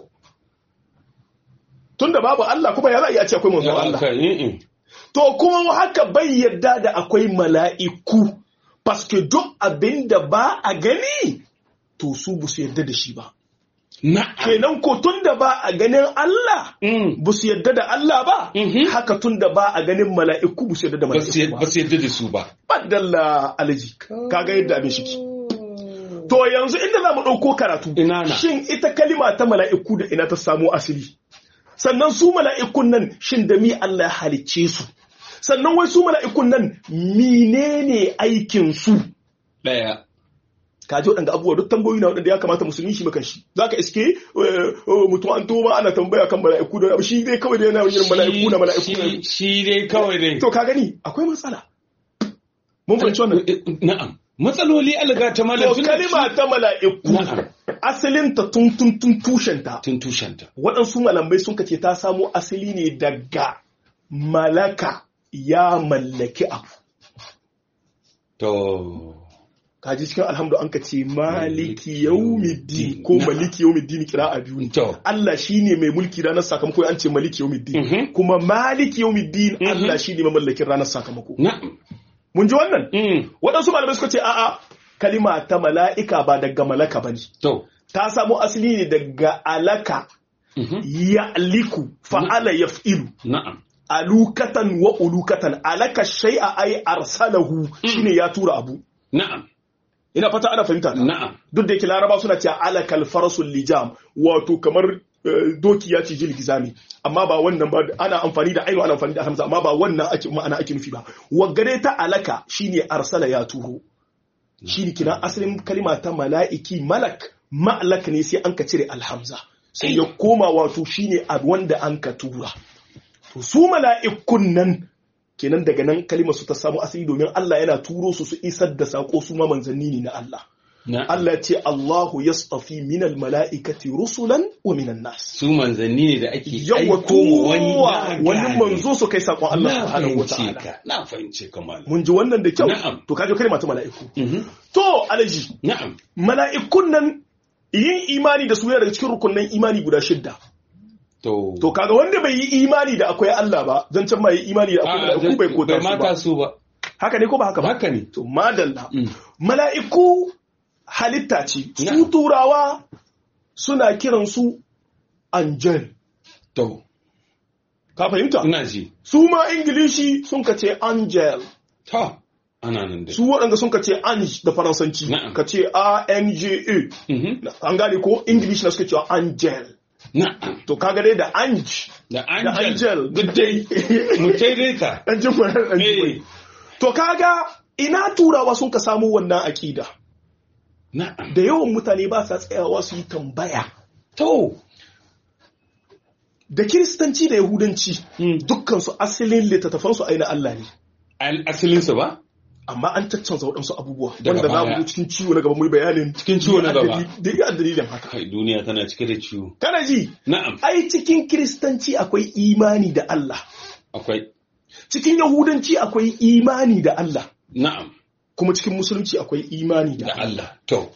tunda babu Allah kuma ya za a iya ce akwai manzo Allah kai mm, to kuma haka bai yadda da akwai mala'iku paske duk abin da ba a gani to su bu su yadda da shi ba na'am kenan ko tun da ba a ganin Allah Mm. ba su yadda da Allah ba Mhm. haka tun da ba a ganin mala'iku ba su yadda da ba su mala'iku ba ba su yadda da su ba badalla alaji kaga yadda abin shi to yanzu inda za mu ɗauko karatu Ina na. shin ita kalima ta mala'iku da ina ta samo asali sannan su mala'ikun nan shin da mi Allah ya halicce su sannan wai su mala'ikun nan menene aikin su daya ka ji waɗanda abubuwa duk tambayoyi na waɗanda ya kamata musulmi shi makan shi za ka iske eh, eh, mutum an toma ana tambaya kan mala'iku da abu shi dai kawai da yana yin mala'iku na mala'iku shi na shi dai kawai dai to ka gani akwai matsala mun fahimci wannan na'am matsaloli alga ta malam to tun da kalima ta mala'iku Na'am. asalin ta tun tun tun tushen ta tun tushenta waɗansu malamai sun kace ta samo asali ne daga malaka ya mallaki abu to kaji cikin alhamdu an ka ce maliki Maliki yaumiddin ko yawmiddin. maliki yaumiddin kira a biyu ne to Allah shine mai mulki ranar sakamako an ce maliki yaumiddin Mhm. kuma maliki yaumiddin Mhm. Allah shine mamallakin ranar sakamako na'am mun ji wannan Mm. waɗansu malamai suka ce a'a kalima ta mala'ika ba daga malaka bane to ta samo asali ne daga alaka Mhm. ya'liku fa'ala yaf'ilu na'am alukatan wa ulukatan alaka shay'a ay arsalahu shine ya tura abu na'am ina fata ana fahimta ta. na'am duk da yake laraba suna cewa alakal farasul lijam wato kamar eh, doki ya ci gizami amma ba wannan ba ana amfani da ainu ana amfani da hamza amma ba wannan ake ma'ana ake nufi ba wagare ta alaka shine arsala ya turo shine kina asalin kalima ta mala'iki malak ma'alak ne sai an ka cire alhamza sai ya koma wato shine a wanda an ka tura to su mala'ikun nan kenan daga nan kalimar su ta samu asali domin Allah yana turo su su isar da sako su ma manzanni ne na Allah na'am Allah ya ce Allahu yastafi minal mala'ikati rusulan wa minan nas su manzanni ne da ake yawa aiko wa wani tuwa na wani gane. manzo su kai sakon Allah na subhanahu fahimce wataala ka na fahimce ka malam mun ji wannan da kyau Na'am. to kaje kalma ta mala'iku Mhm. to alaji na'am mala'ikun nan yin imani da su yana daga cikin rukunnan imani guda shidda to to kaga wanda bai yi imani da akwai Allah ba zan can ma yi imani da akwai A'a, mala'iku bai kota bai su mata ba su ba haka ne ko ba haka ba haka ne to madalla Mm. mala'iku halitta ce su Na'am. turawa suna kiransu angel to ka fahimta ina ji su ma ingilishi sun ka ce angel to ana nan da su waɗanda sun ka ce ange da faransanci Na'am. ka ce a-n-g-e Mhm. an gane ko ingilishi na suka cewa angel na'am to kaga dai da ange da da angel angel duk dai mu tai dai ka Ɗan jin mai, ɗan jin mai. eh to kaga ina turawa sun ka samu wannan aƙida na'am da yawan mutane ba sa tsayawa su yi tambaya to da kiristanci da yahudanci Mm. dukkansu asalin littattafansu aina Allah ne al asalin su ba amma an caccanza waɗansu abubuwa Daga wanda za mu baya. zo cikin ciwo na gaba mu yi bayanin Cikin ciwo na gaba. da iya dalilin haka kai duniya tana cike da ciwo kana ji na'am ai cikin kiristanci akwai imani da Allah akwai cikin yahudanci akwai imani da Allah na'am kuma cikin musulunci akwai imani da da Allah Allah to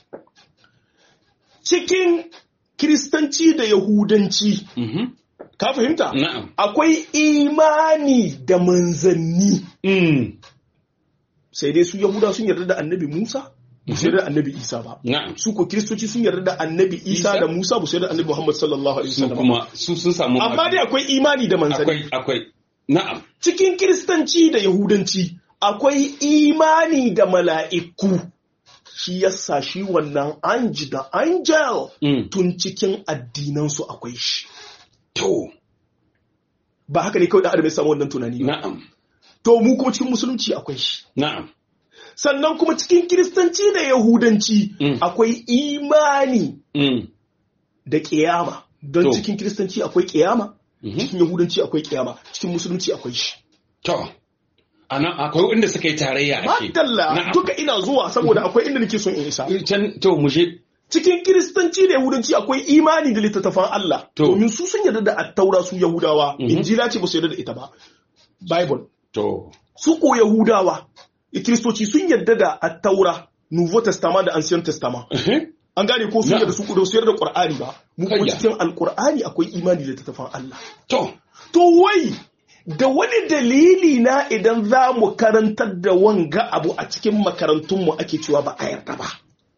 cikin kiristanci da yahudanci mhm ka fahimta na'am akwai imani da manzanni mm sai dai su yahuda sun yarda da annabi musa ba su yarda da annabi isa ba na'am su ko kiristoci sun yarda da annabi isa Isa? da musa ba su yarda da annabi muhammad sallallahu alaihi su wasallam kuma su sun samu amma dai akwai imani da manzanni akwai akwai na'am cikin kiristanci da yahudanci akwai imani da mala'iku shi yasa shi wannan anji da angel mm tun cikin addinansu akwai shi to ba haka ne kawai da adam ya samu wannan tunani ba na'am to mu kuma cikin musulunci akwai shi na'am sannan kuma cikin kiristanci da yahudanci Mm. akwai imani mm da ƙiyama don To. cikin kiristanci akwai ƙiyama mhm cikin yahudanci akwai ƙiyama cikin musulunci akwai shi to anan akwai inda suka yi tarayya ake madalla Na'am. duka ina zuwa saboda akwai inda nake son in isa can to mu je cikin kiristanci da yahudanci akwai imani da littattafan Allah To. domin su sun yarda da attaura su yahudawa Mhm. injila ce ba su yarda da ita ba bible to su ko yahudawa kiristoci sun yarda da attaura nouveau testament da ancien testament eh an gane ko sun Na'am. yarda su ko su yarda da qur'ani ba mu kuma Kayya. cikin alqur'ani akwai imani da littattafan Allah to to wai da wani dalili na idan za mu karantar da wanga abu a cikin makarantunmu ake cewa ba a yarda ba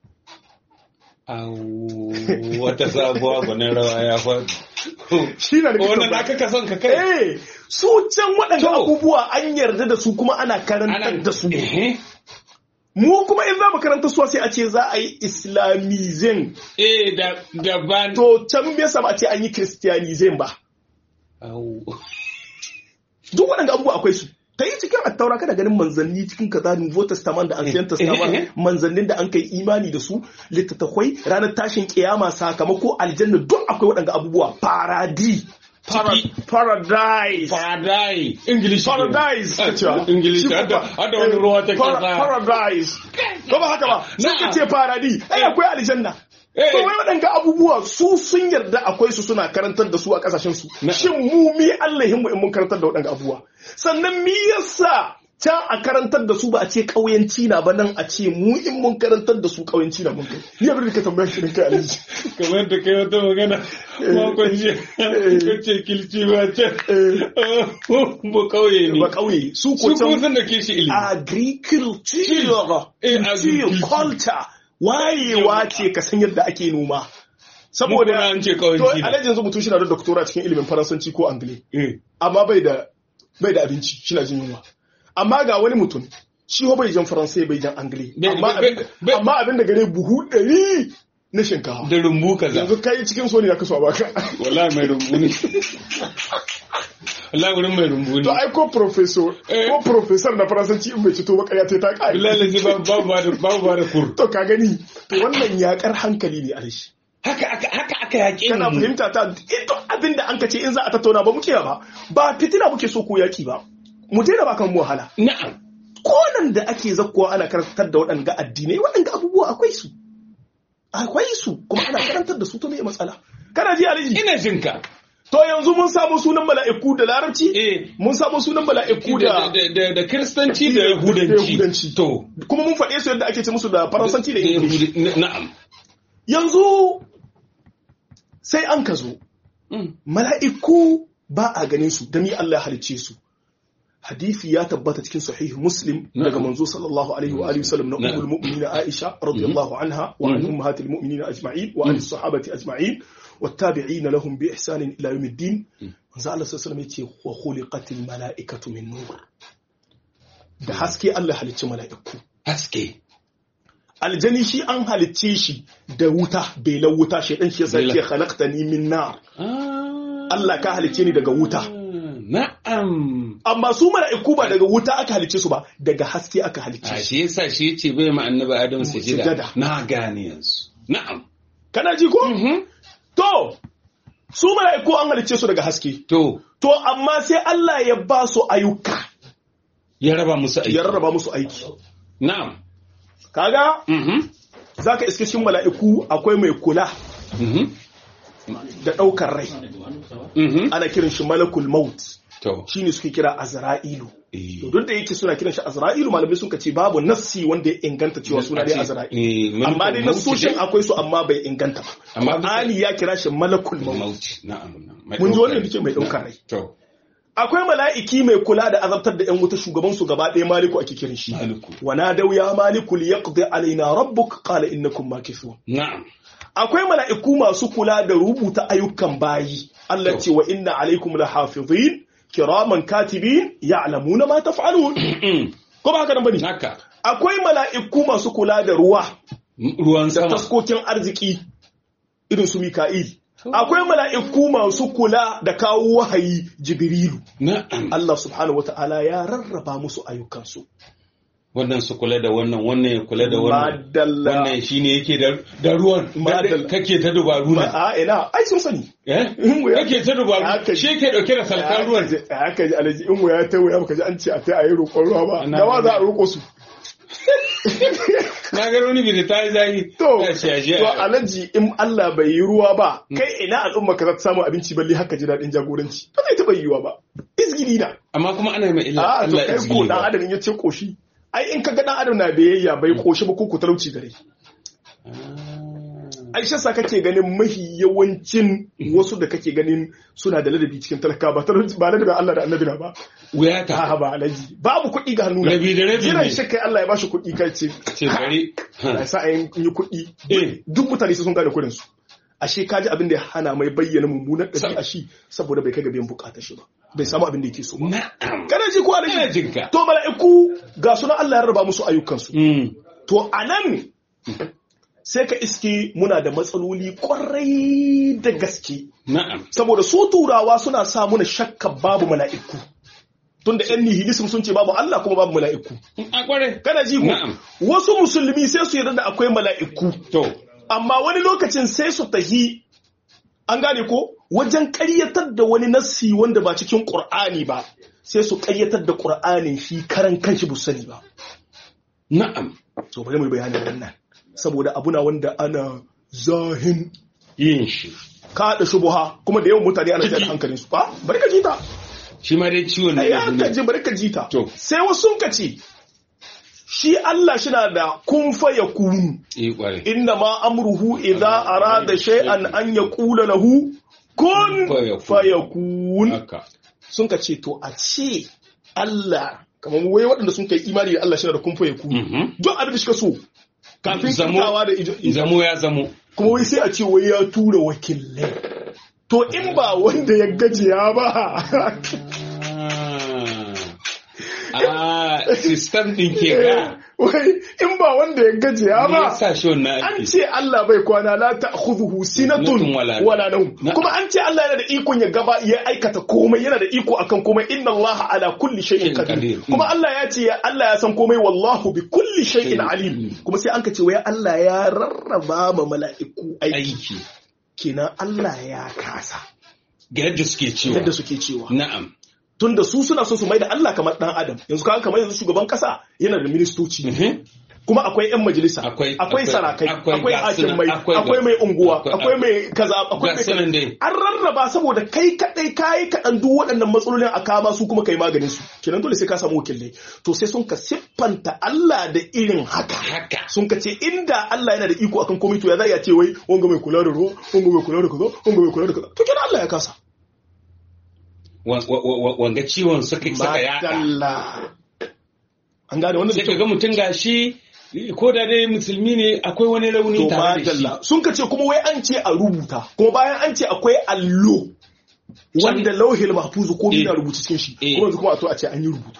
Au, wata sabuwa gwanin rawa ya faɗi. shi na da Wannan aka ka son ka kai. Eh, su can waɗanda To. abubuwa an yarda da su kuma ana karantar da su. Eh, Mu kuma in za mu karanta su sai a ce za a yi islamizem. eh da da ban. To can me yasa ba a ce an yi christianizem ba. Au. Duk waɗanda abubuwa akwai su. Ta yi cikin attaura kada ganin manzanni cikin kaza Nouveau Testament da Ancient Eh, eh, eh. Testament manzannin da an kai imani da su littattafai ranar tashin kiyama sakamako aljanna duk akwai waɗanda abubuwa paradi Para- Ciki. paradise Paradise. English. paradise ka cewa English. Shi Hada kuma- hada wani ruwa ta Para- kasa. paradise ko ba haka ba sun ka Na'am. ce paradi ai akwai aljanna Eh. to wai waɗanda abubuwa su sun yarda akwai su suna karantar da su a ƙasashen su Na'am. shin mu mi Allahin mu in mun karantar da waɗanda abubuwa sannan mi yasa can a karantar da su ba a ce ƙauyenci na ba nan a ce mu in mun karantar da su ƙauyenci na mun kai ni abin da ka tambaya shi kai alhaji Kamar da kai wata magana makon shi ka ce kilci ba can. Ba kauye ne. ba ƙauye su Su ko kuma can sun da ke shi ilimi. agriculture Eh, agriculture. culture wayewa ce ka san yadda ake noma Mu kuma saboda an ce to kauyenci ne. alhaji yanzu mutum shi na da doktora cikin ilimin faransanci ko angile Eh. amma bai da bai da abinci shi na jin yunwa amma ga wani mutum shi ho bai jan faransai bai jan angli Bai- amma bai- abin- bai- amma abin da gare buhu ɗari na shinkafa da rumbu kaza yanzu kai cikin so ne ya kaso a baka wallahi mai rumbu ne wallahi wurin mai rumbu to ne ai ko professor Eh. ko professor na faransanci in bai cito ba ƙarya ta ta kai wallahi lazi babu babu ba da babu ba da kur to ka gani to wannan yakar hankali ne alashi haka aka haka aka yaƙe kana mu fahimta ta ito abin da an ka ce in za a tattauna ba muke ba ba fitina muke so ko yaki ba mu daina ba kan mu wahala na'am konan da ake zakkowa ana karantar da waɗanga addinai waɗanga abubuwa akwai su akwai su kuma ana karantar da su to me matsala kana ji aliji ina jinka to yanzu mun samu sunan mala'iku da larabci eh mun samu sunan mala'iku da da da da da kiristanci da da yahudanci Yahudanci. to kuma mun faɗe su yadda ake ce musu da faransanci da da ingilishi Yahudi- na'am yanzu sai an ka zo Mm. mala'iku ba a ganin su da ni Allah ya halicce su hadisi ya tabbata cikin sahih muslim Na'am. daga manzo sallallahu alaihi wa alihi wasallam na Na'am. ummul mu'minin Aisha radiyallahu anha wa an ummahatil mu'minin ajma'in wa an sahabati ajma'in wattabi'ina lahum bi ihsanin ila yawmiddin manzo Allah sallallahu alaihi wasallam yace wa khuliqatil mala'ikatu min nur da haske Allah halicci mala'iku haske aljani shi an halicce shi da wuta belan wuta shedan shi yasa Bela. ke khalaqtani min nar Ah. Allah ka halicce ni daga wuta na'am amma su mala'iku ba daga wuta aka halicce su ba daga haske aka halicce a su shi yasa shi yace bai ma annabi adam Sujada. sujada na gane yanzu na'am kana ji ko Mhm. to su mala'iku an halicce su daga haske to to amma sai Allah ya ba su ayyuka ya raba musu aiki ya rarraba musu aiki na'am kaga Mhm. zaka iske cikin mala'iku akwai mai kula Mhm. da daukar rai Mhm. ana kiran shi malakul maut to shine suke kira azra'ilu eh. to duk da yake suna kiran shi azra'ilu malamai sun ce babu nassi wanda ya inganta cewa suna ne azra'ilu Eh, amma dai malakul nassoshin mauti akwai su amma bai inganta ba Amma bisa- Ali ya kira shi malakul dai? maut mauti na'am na'am. Mai mun ji ɗaukar wannan dake mai daukar rai to akwai mala'iki mai kula da azabtar da yan wuta shugaban su gaba ɗaya maliku ake kiran shi maliku wa nadaw ya maliku liyaqdi alaina rabbuk qala innakum makithun na'am akwai mala'iku masu kula da rubuta ayyukan bayi Allah ce wa inna alaikum lahafizin kiraman katibin ya'lamuna ma taf'alun ko ba haka nan bane haka akwai mala'iku masu kula da ruwa ruwan da sama taskokin arziki irin su Mika'il. Akwai mala'iku masu kula da kawo wahayi Jibrilu. na'am Allah subhanahu wa ta'ala ya rarraba musu ayyukansu. wannan su kula da wannan wannan ya kula da wannan Madalla. wannan shine yake da da ruwan Madalla. kake ta dubaru na A ina, ai sun sani. eh In wuya- kake ta dubaru Haka- shi yake dauke da salkan ruwan Haka ji alaji in wuya ta wuya baka ji an ce a ta a yi roƙon ruwa ba. Ana- Da wa za a roƙo su. na ga wani bi da ta yi zahi To, ya ce aje to alaji in Allah bai yi ruwa ba, kai ina al'umma ka za ta samu abinci balle haka ji daɗin jagoranci. Ba zai taɓa yiwuwa ba. Izgili na. amma kuma ana yi mai illa a to Allah kai ko izgili dan ba adam ya ce koshi ai in kaga dan adam na biyayya bai koshi ba ko ku talauci gare ai shi yasa kake ganin mahi yawancin wasu da kake ganin suna da ladabi cikin talaka ba talauci ba ladabin Allah da annabi na ba wuya ta a ba alaji babu kuɗi ga hannu na Rabi da rabi jiran ne. shi kai Allah ya bashi kuɗi kai ce ce bari ya sa ayin yi kuɗi Eh. duk mutane sai sun gane kuɗin su ashe kaji abin da ya hana mai bayyana mummunan ɗabi'a shi saboda bai kai ga biyan bukatar shi ba bai samu abin da yake so ba na'am kana ji ko ina alaji jinka To mala'iku ga suna Allah ya raba musu ayyukansu. Mm. To a nan sai ka iske muna da matsaloli kwarai da gaske. na'am Saboda su turawa suna sa muna shakka babu mala'iku. Tunda ‘yan nihilism sun ce babu Allah kuma babu mala'iku. a kware Kana ji ko? Na'am. Wasu musulmi sai su yarda da akwai mala'iku. to Amma wani lokacin sai su tahi an gane ko wajen ƙaryatar da wani nassi wanda ba cikin ƙur'ani ba sai su ƙaryatar da ƙur'anin shi karan kanshi bu sani ba. na'am so bari mu yi bayanin wannan saboda abuna wanda ana zahin yin shi kada shubuha kuma da yawan mutane ana jan hankalin su ba bari ka jita shi ma dai ciwon ne ai da an ka ji bari ka jita To. sai wasu sun ka ce shi Allah shi na da kun fa yakunu eh kware inna ma amruhu idza arada shay'an an yaqula lahu kun Fayakun. fayakun haka sun ka ce to a ce Allah kamar wai waɗanda sun kai imani da Allah shi na da kun fa yakunu Mhm. duk abin da suka so kafin Zamo- kitawa da ijo zamo ya zamo kuma wai sai a ce wai ya tura wakilai to in ba wanda ya gajiya ba Ah. a system din ke ga wai in ba wanda ya gajiya me ba yasa shi wannan an ake ce Allah bai kwana la ta'khudhuhu sinatun Sinatun wala- wala nawm Na'am. kuma an ce Allah yana da ikon ya gaba ya aikata komai yana da iko akan komai inna Allah ala kulli shay'in Shay'in qadir qadir. kuma Allah ya ce ya- Allah ya san komai wallahu bi kulli shay'in Shay'in. alim kuma sai an ka ce wai Allah ya rarraba ma mala'iku aiki aiki kenan Allah ya kasa ga yadda suke cewa yadda suke cewa na'am tunda su suna son su mai da Allah kamar dan adam yanzu kaga kamar yanzu shugaban kasa yana da ministoci Mhm. kuma akwai yan majalisa Akwai- akwai akwai- sarakai akwai akwai gasunan, hakimai akwai- akwai mai unguwa akwai- akwai mai kaza akwai ga mai sunan kaza. dai an rarraba saboda kai kadai kayi kaɗan duk waɗannan matsalolin a kama su kuma kai maganin su kenan dole sai ka samu wakilai to sai sun ka siffanta Allah da irin haka haka sun ka ce inda Allah yana da iko akan komai to ya za a ce wai wanga mai kula da ruwa wanga mai kula da kaza wanga mai kula da kaza to kenan Allah ya kasa Wa- wa- wa- wanga ciwon suka saka yada Madalla. an gane wannan da sai ka kyau ga mutum gashi ko da dai musulmi ne akwai wani rauni to tare da shi madalla sun ka ce kuma wai an ce a rubuta kuma bayan an ce akwai allo wanda lauhil mahfuzu ko Eh. na rubuta cikin shi Eh. kuma yanzu kuma a to a ce an yi rubutu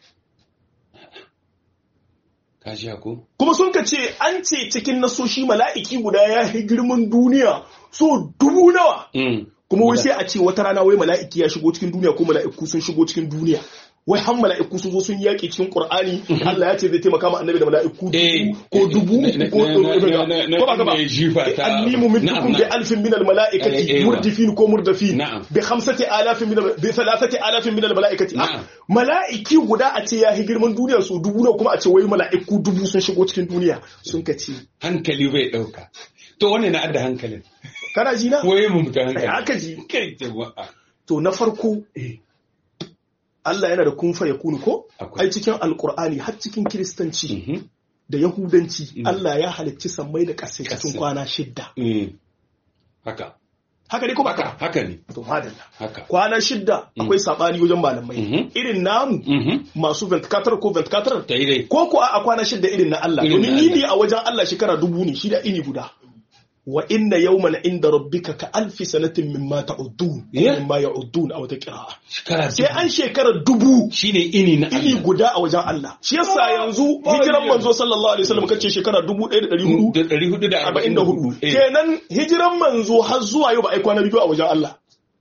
ka ji ko kuma sun ka ce an ce cikin nasoshi mala'iki guda ya yi girman duniya so dubu nawa Mm. kuma wai sai a ce wata rana wai mala'iki ya shigo cikin duniya ko mala'iku sun shigo cikin duniya wai har mala'iku sun zo sun yaƙi cikin Qur'ani Allah ya ce zai taimaka ma annabi da mala'iku Eh, dubu ko dubu na- na- ko na- na- na- ko ba ka ba na- jifa ta- annimu minkum Na'am, bi na'am. alfin min al Eh, mala'ikati eh, wa. murdifin ko murdafin Na'am. bi khamsati alafin min al- bi thalathati alafin min al mala'ikati Ah, Na'am. mala'iki guda a ce ya yi girman duniya su dubu na kuma a ce wai mala'iku dubu sun shigo cikin duniya sun ka ce hankali bai dauka to wannan na adda hankalin kana ji na waye mu mutan Ai, hankali haka ji kai jama'a to na farko Allah yana da kun fa yakunu ko Akwai. ai cikin alqur'ani har cikin kiristanci Mhm. da yahudanci Mm. Allah ya halicci sammai da ƙasai cikin Ƙasai. kwana shidda Mm. haka haka ne ko baka haka ne to madalla haka kwana shidda akwai sabani wajen malamai Mhm. irin namu Mhm. masu 24 ko 24 ta yi dai ko ko a kwana shidda irin na Allah Irin na domin yini a wajen Allah shekara dubu ne shi da ini guda wa inna yawman inda rabbika ka alfi sanatin mimma ta'uddun Yeah. mimma ya'uddun a wata qira'a shekara sai an shekara dubu shine ini na ini Allah guda a wajen Allah shi yasa yanzu hijiran manzo sallallahu alaihi wasallam kace shekara 1400 da ɗari hudu da arba'in da hudu Eh, kenan hijiran manzo har zuwa yau ba ai kwana biyu a wajen Allah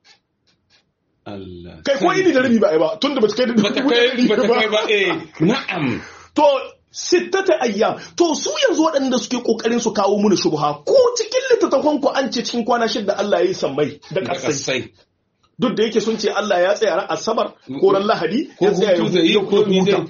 Allah kai ko ini da rabi ba ai ba tunda ba ta kai da bata kai bata kai ba eh na'am to sittata ayyam to su yanzu waɗanda suke kokarin su kawo mana shubha ko cikin littattafan ku an ce cikin kwana shida Allah ya yi sammai da da kasai kasai duk da yake sun ce Allah ya tsaya ran asabar ko ran lahadi ko ya tsaya hutu zai yi ya ko mi huta zai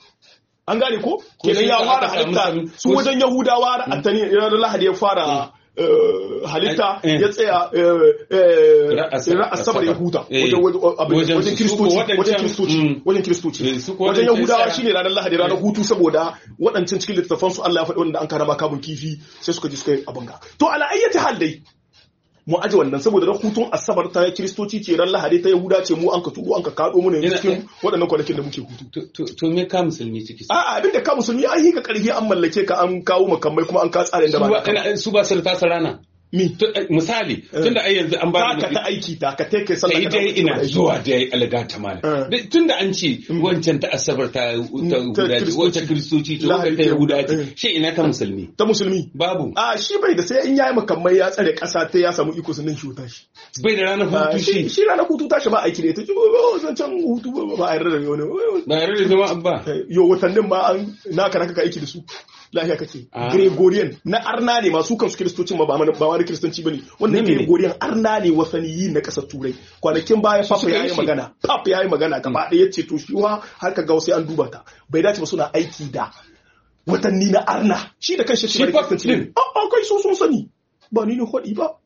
an gane ko kenan sai ya da fara aka samu halitta sami- su ko- wajen yahudawa ran attani ranar lahadi ya fara eh, halitta Eh. ya tsaya eh, eh, Ra- asabar- ran asabar ya huta Eh. wajen wajen abin- Wajen wajen su- kiristoci su ko waɗancan- wajen kiristoci Mm. wajen kiristoci Eh, su ko wajen waɗancan yahudawa tsaya- shine ranar lahadi ranar hutu saboda waɗancan cikin littattafan su Allah ya faɗi wanda an karama kamun kifi sai suka ji suka yi abin ga to ala ayyati hal dai mu aje wannan saboda ran hutun asabar ta kiristoci ce ran lahadi ta yahuda ce mu an ka turo an ka kado mu ne Yana- cikin waɗannan kwanakin da muke hutu To- to to me ka musulmi ciki A'a abin da ka musulmi an yi ka karfi an mallake ka an kawo makamai kuma an ka tsarin da su ba ba naka ba. ina- su ba su da tasa rana Mi. To, eh, misali tunda ai yanzu an ba Ta ka ta aiki ta ka take sallah sai ka dai ta ina aiki. zuwa da yayi alga ta mala Eh. tun da an ce wancan ta asabar ta ta ta guda ce Kiristoci. wancan kristoci ce Lahadi wancan ta ta yahuda Yahuda. ce shi ina ta musulmi Ta musulmi. babu A shi bai da sai in yayi makamai ya tsare ƙasa ta ya samu iko sannan shi huta shi. bai da ranar Ah, hutu Shi shi shi ranar hutu tashi ba aiki da ita. Oh, Zancen hutu ba- ba a yarda da wani. ba yarda da zama ba Yo watannin ma an naka naka ka aiki da su. Lafiya kake. Ah. Gregorian na arna ne masu kansu kiristocin ma ba mana- ba wani kiristanci bane. Wannan Na mene? Gregorian arna ne wasaniyi na ƙasar Turai. Kwanakin baya Papa suka ya yi yi shi. magana. Papa ya yi magana gaba ɗaya ya ce to shi wa har ka ga sai an duba ta. Bai dace ba suna aiki da watanni na arna. Shi da kanshi Shi shi ba Papa kiristanci ne. din. A kai so sun sani. Ba ni ne hodi ba.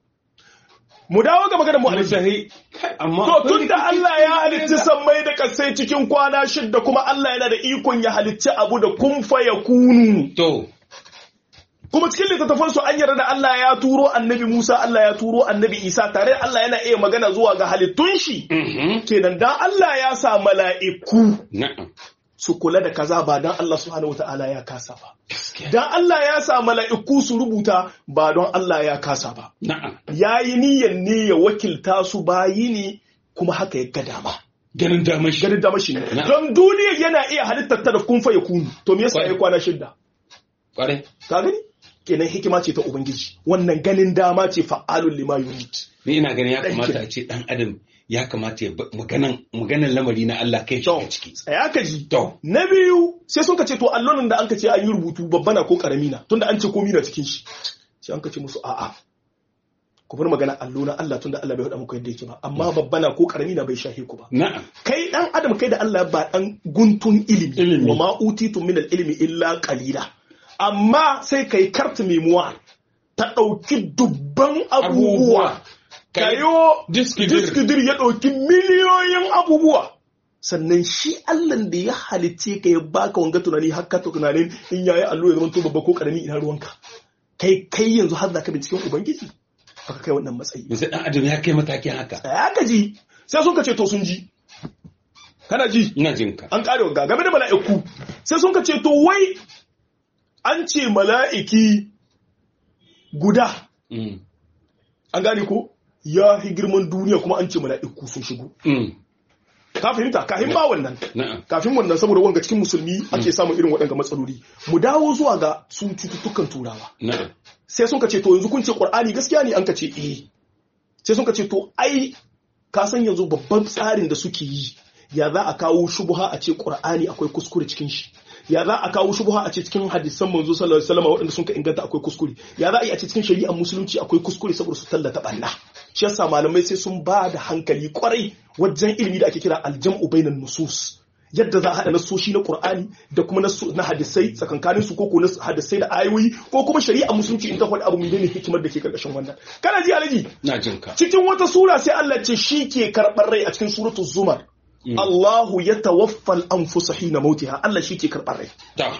Mu dawo ga maganar mu alaihi. Musahi, kai, amma To akwai tun da rikici Allah ya cikin halicci da- sammai da kasai cikin kwana shidda kuma Allah yana da ikon ya halicci abu da kun fa ya kunu. to Kuma cikin littattafan su an yarda da Allah ya turo annabi Musa, Allah ya turo annabi Isa tare da Allah yana iya magana zuwa ga halittun shi. mhm, Kenan dan Allah ya sa mala'iku na'am su kula da kaza ba dan Allah subhanahu wata'ala ya kasa ba. gaskiya Dan Allah ya sa mala'iku su rubuta ba don Allah ya kasa ba. na'am Ya yi niyyar ne ya wakilta su bayi ne kuma haka ya ga dama. ganin damar shi ganin damar shi ne Na. don duniya yana iya halittar ta da kun fa ya kunu to me yasa Kwarai. ya kwana shidda kwarai ka gani kenan hikima ce ta ubangiji wannan ganin dama ce fa'alul lima yurid ni ina ganin ya Dan kamata kira. a ce dan adam ya kamata ya ba- maganan maganan lamari na Allah kai shi to a ciki tsaya ka ji to na biyu sai sun ka ce to allonin da an ka ce an yi rubutu babba na ko karami na tunda an ce komi na cikin shi sai an ka ce musu a'a ku bar magana allo na Allah tunda Allah bai faɗa muku yadda yake ba amma babba na ko karami na bai shahe ku ba na'am kai dan adam kai da Allah ba dan guntun ilimi Ilimi. wa ma utitu min ilmi illa qalila amma sai kai carte memoire ta dauki dubban abubuwa kayo Diskidir. diskidir ya dauki miliyoyin abubuwa sannan shi Allah da ya halitte ka ya baka wanga tunani har ka tunanin in yayi allo ya zama to babba ko karami ina ruwanka kai kai yanzu har zaka binciken ubangiji baka kai wannan matsayi yanzu dan adam ya kai matakin haka tsaya ka ji sai sun ka ce to sun ji kana ji ina jin ka an kare ga game da mala'iku sai sun ka ce to wai an ce mala'iki guda Mm. an gane ko ya fi girman duniya kuma an ce mala'iku sun shigo Mm. ka fahimta kafin ba wannan na'am kafin wannan saboda wanga cikin musulmi ake samun irin waɗanga matsaloli mu dawo zuwa ga sun cututtukan turawa na'am sai sun ka ce to yanzu kun ce qur'ani gaskiya ne an ka ce eh sai sun ka ce to ai ka san yanzu babban tsarin da suke yi ya za a kawo shubuha a ce qur'ani akwai kuskure cikin shi ya za a kawo shubuha a ce cikin hadisan manzo sallallahu alaihi wasallam waɗanda sun ka inganta akwai kuskure ya za a yi a ce cikin shari'ar musulunci akwai kuskure saboda su tallata banna shi yasa malamai sai sun ba da hankali kwarai wajen ilimi da ake kira aljam'u bainan nusus yadda za a haɗa nasoshi na Qur'ani da kuma nasu- na hadisai tsakankanin su ko ko na hadisai da ayoyi ko kuma shari'a musulunci in ta faɗi abu mai ne hikimar da ke karkashin wannan kana ji alaji na jin ka cikin wata sura sai Allah ce shi ke karɓar rai a cikin suratul zumar Allahu ya tawaffal anfusa hina mautiha Allah shi ke karɓar rai ta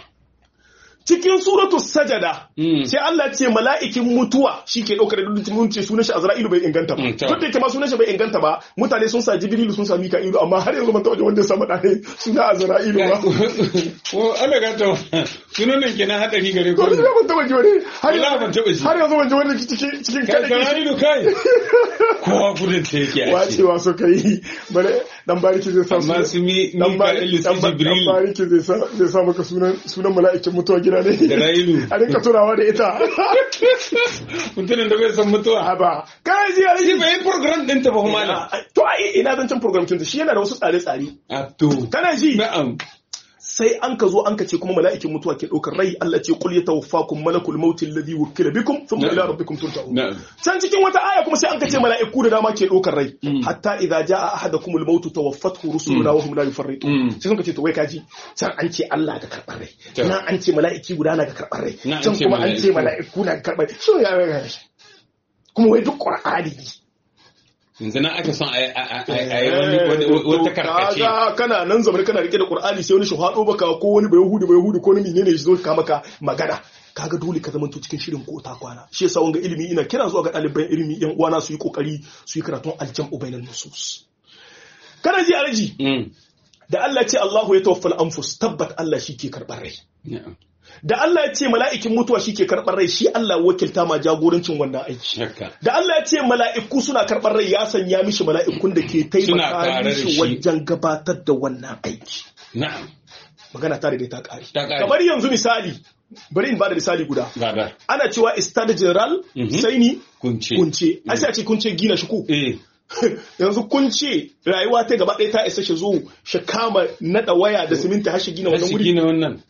cikin suratul sajada Mm. sai Allah ce mala'ikin mutuwa shi ke ɗaukar da duk mun ce sunan shi Azra'ilu bai inganta ba Mm, ta. duk da yake ma sunan shi bai inganta ba mutane sun sa Jibrilu sun sa Mika'ilu amma har yanzu ban taɓa jin wanda ya samu ɗane suna Azra'ilu ba ko Allah ga ta sunan nan kenan hadari gare ko ku ni ban taɓa ji wani har Wallahi ban taɓa ji. har yanzu ban ji wani cikin cikin kai kada kai ido kai kowa gudun ta yake a ce wacewa suka yi bare dan bariki zai sa amma su mi dan Mika'ilu su dan Jibril bariki zai sa zai sa maka sunan sunan mala'ikin mutuwa gida ne da Railu a rinka tunawa da ita mutumin da bai san mutuwa haba kai ji shi aliji bai yi program din ta ba kuma malam to ai ina zan cin program kin shi yana da wasu tsare-tsare a to kana ji na'am sai an ka zo an ka ce kuma mala'ikin mutuwa ke ɗaukar rai Allah ce qul yatawaffakum malakul maut alladhi wukila bikum thumma Na'am. ila rabbikum turja'un na'am can cikin wata aya kuma sai an ka ce mala'iku da dama ke ɗaukar rai Mm. hatta idza jaa ahadakumul maut tawaffathu rusuluna wa hum la yufarritun Mm. sai sun ka ce to wai kaji can an ce Allah ga karɓar rai To. nan an ce mala'iki guda na ga karɓar rai Nan an can ce kuma an ce mala'iku. mala'iku na ga karɓar rai shi ya ya ya kuma wai duk qur'ani ne yanzu na aka son a yi- a yi- a yi wani- wani- wata karkace Kaga kana nan zamani kana rike da Qur'ani sai wani shahado baka ko wani bai Yahudi bai Yahudi ko wani menene ya zo ka maka magana kaga dole ka zamanto cikin shirin ko ta kwana shi yasa wanga ilimi ina kira zuwa ga ɗaliban ilimi yan uwana su yi kokari su yi karatun aljam'u bainan nusus kana ji alaji Mm. da Allah ce Allahu ya tawaffal anfus tabbat Allah shi ke karɓar rai na'am da Allah ya ce mala'ikin mutuwa shi ke karɓar rai shi Allah wakilta ma jagorancin wannan aiki haka da Allah ya ce mala'iku suna karɓar rai ya sanya mishi mala'ikun da ke Suna tare taimaka da mishi shi. wajen gabatar da wannan aiki na'am magana ta da ta ƙare Ta ƙare. kamar yanzu misali bari in ba da misali guda gada ana cewa istad general Mhm. sai ni kunce kunce ai sai a ce kunce gina shi ko eh yanzu kunce rayuwa ta gaba ɗaya ta isa shi zo shi kama naɗa waya da siminti har shi gina wannan Wasu wuri gina wannan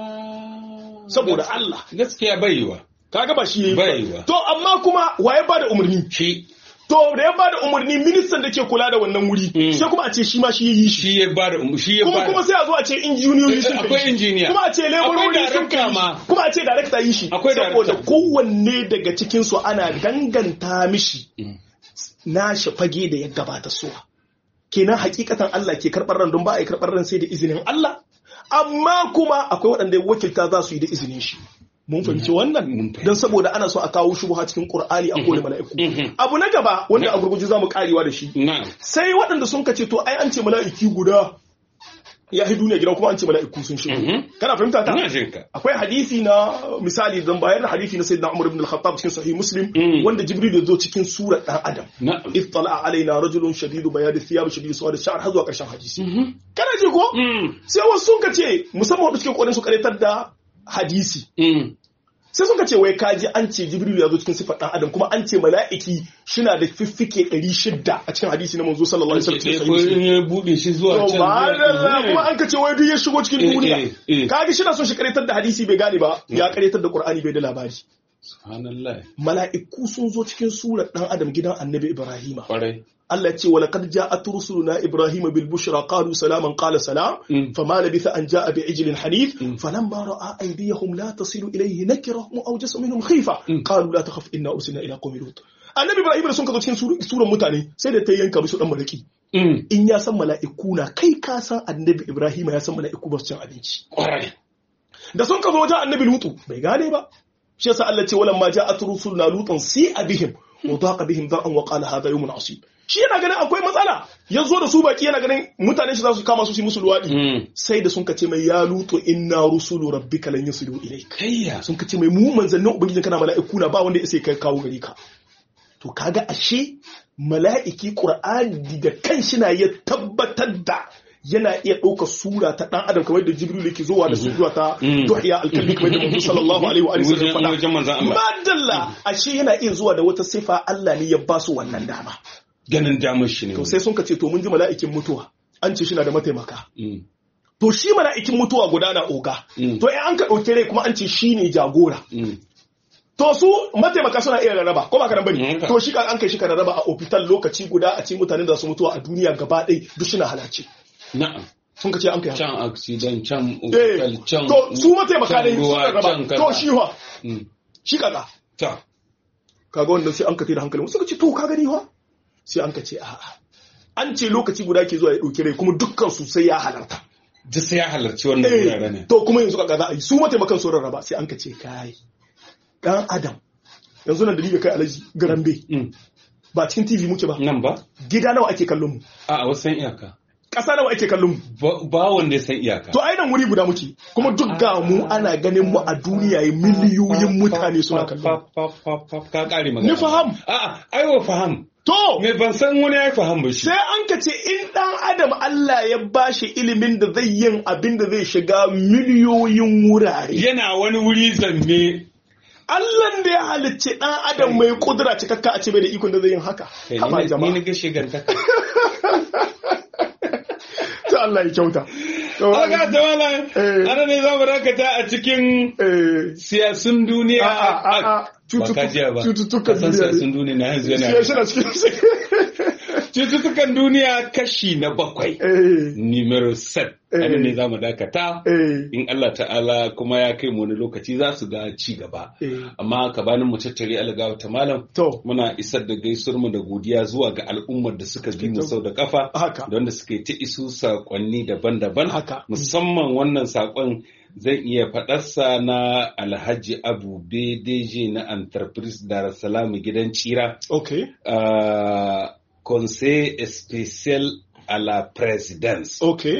saboda Allah gaskiya baiwa kaga ba shi yayi Baiwa. ba to amma kuma waye ba da umarni shi to da ya ba da umarni ministan da ke kula da wannan wuri Mm. sai kuma a ce shi ma shi yi shi shi ya bada shi ya kuma bada kuma sai a zo a ce injiniyoyi sun Akwai kai shi. injiniya. kuma a ce laborori Akwai sun kai director shi. ma. kuma a ce director yi shi Akwai saboda director. kowanne daga cikin su ana danganta mishi Mm. nashi fage da ya gabata suwa kenan hakikatan Allah ke karɓar ran don ba a yi karɓar ran sai da izinin Allah amma kuma akwai waɗanda ya wakilta za su yi da izinin shi mun fahimci Mun wannan fahimci. don saboda ana so a kawo shubuha cikin Qur'ani a kone mala'iku Mhm. abu na gaba wanda a gurguje zamu karewa da shi na'am sai waɗanda sun kace to ai an ce mala'iki guda ya yi duniya gida kuma an ce mala'iku sun shigo kana fahimta ta ina jin ka akwai hadisi na misali dan bayar da hadisi na sayyidina Umar ibn al-Khattab cikin sahih Muslim wanda Jibril ya zo cikin surar dan Adam na'am ittala alaina rajulun shadidu bayad thiyab shadidu sawad sha'r har zuwa karshen hadisi kana ji ko sai wasu sun ka ce musamman wanda suke kokarin su karetar da hadisi sai suka ce wai kaji an ce jibril ya zo cikin sifar dan adam kuma an ce mala'iki shina da fiffike 600 a cikin hadisi na manzo sallallahu alaihi wasallam ko in ya bude shi zuwa to can ba kuma an ka ce wai duk ya shigo cikin Eh, duniya eh, eh. kaji shi na son shi karetar da hadisi bai gane ba ya karetar da qur'ani bai da labari subhanallah mala'iku sun zo cikin surar dan adam gidan annabi ibrahima kwarai Allah ce wa laqad ja'at rusuluna ibrahima bil bushra qalu salaman qala salam Mm. fama labitha an ja'a bi ijlin hanif falamma ra'a aydiyahum la tasilu ilayhi nakirahum awjasa minhum khifa qalu la takhaf inna ursilna ila qaumin lut annabi ibrahim da sun ka zo cikin sur- suran mutane sai da ta yanka musu dan maraki Mm, in ya san mala'iku na kai ka san annabi ibrahim ya san mala'iku ba su cin abinci kwarai da sun ka zo wajen annabi lutu bai gane ba shi yasa Allah ce walan ma ja'at rusuluna lutan si abihim wa daqa bihim da'an wa qala hadha yawmun asib shi yana ganin akwai matsala ya zo da su baki yana ganin mutane shi za su kama su su yi musu luwadi Mm. sai da sun ka ce mai ya lutu inna rusulu rabbika lan yusilu ilayk kayya sun ka ce mai mu manzannin ubangijin kana mala'iku na ba wanda ya sai kai kawo gari ka to kaga ashe mala'iki qur'ani da kanshi na ya tabbatar da yana iya ɗaukar sura ta ɗan adam kamar da jibril yake zuwa da sura ta Mm. duhiya alkalbi kamar da manzo sallallahu alaihi wa alihi Wajen- wasallam wajen manzon faɗa Allah. madalla ashe yana iya zuwa da wata sifa Allah ne ya ba su wannan dama ganin damar shi ne to sai sun ka ce to mun ji mala'ikin mutuwa an ce shi na da mataimaka Mm, to shi mala'ikin mutuwa guda na oga Mm. to in an ka ɗauki rai kuma an ce shi ne jagora mm. To su mataimaka suna iya rarraba, ko ba ka nan bane? Mm. To shi ka an kai shi ka rarraba a ofital lokaci guda a cikin mutanen da su mutuwa a duniya gaba ɗaya duk suna halarci. na'am Sun ka ce an kai haka. can accident can Eh, hospital can to su mataimaka ne can su ruwa, rarraba. can kaza. To shi wa, Mm. shi kaga. ta Kaga wannan sai an ka da hankalin suka ce to ka gani wa? Sai an ka ce a'a. An ce lokaci guda ke zuwa ya ɗauki rai kuma dukkan su sai ya halarta. duk sai ya halarci wannan wuraren ne Eh, to kuma yanzu kaga za a yi su mataimakan su rarraba sai an ka ce kai. Dan Adam yanzu nan da ni da kai alaji garambe Mm. ba cikin TV muke ba. nan ba Gida nawa ake kallon mu? a wasan iyaka Ƙasa nawa ake kallon mu? ba ba wanda ya san iyaka To ai nan wuri guda muke kuma duk ga mu ana ganin mu a duniya yi miliyoyin mutane suna kallon. Fa- fa- fa- fa- ka kare magana Ni faham. a'a aiwa faham To me ban san wani ya faham ba shi sai an ka ce in ɗan adam Allah ya bashi ilimin da zai yin abin da zai shiga miliyoyin wurare. yana wani wuri zanne Allah da ya halicce ɗan adam mai kudura cikakka a ce bai da ikon da zai yin haka. Kai, Haba ni ni jama'a. na ga shigantaka Ta Allah ya kyauta. To, Aga ta wala, Eh. ana ne za mu dakata a cikin eh, siyasun duniya. a a a a Ba ka jiya ba. cututtukan Ka san duniya siyasun ne. duniya na yanzu Shi yana. na cikin Cututtukan duniya kashi na bakwai. Eh, Numero set. Eh. Ana ne za mu dakata. eh, In Allah ta'ala kuma ya kai mu wani lokaci za su ga ci gaba. eh. Amma gabanin mu tattare algawa ta malam. To, Muna isar da gaisuwar mu da godiya zuwa ga al'ummar da suka bi mu sau da kafa. haka. da wanda suke ta isu saƙonni daban-daban Haka. musamman wannan saƙon zan iya faɗarsa na alhaji abu bdg na entreprise dar es salaam gidan cira Okay. uh, conseil spécial à la présidence Okay.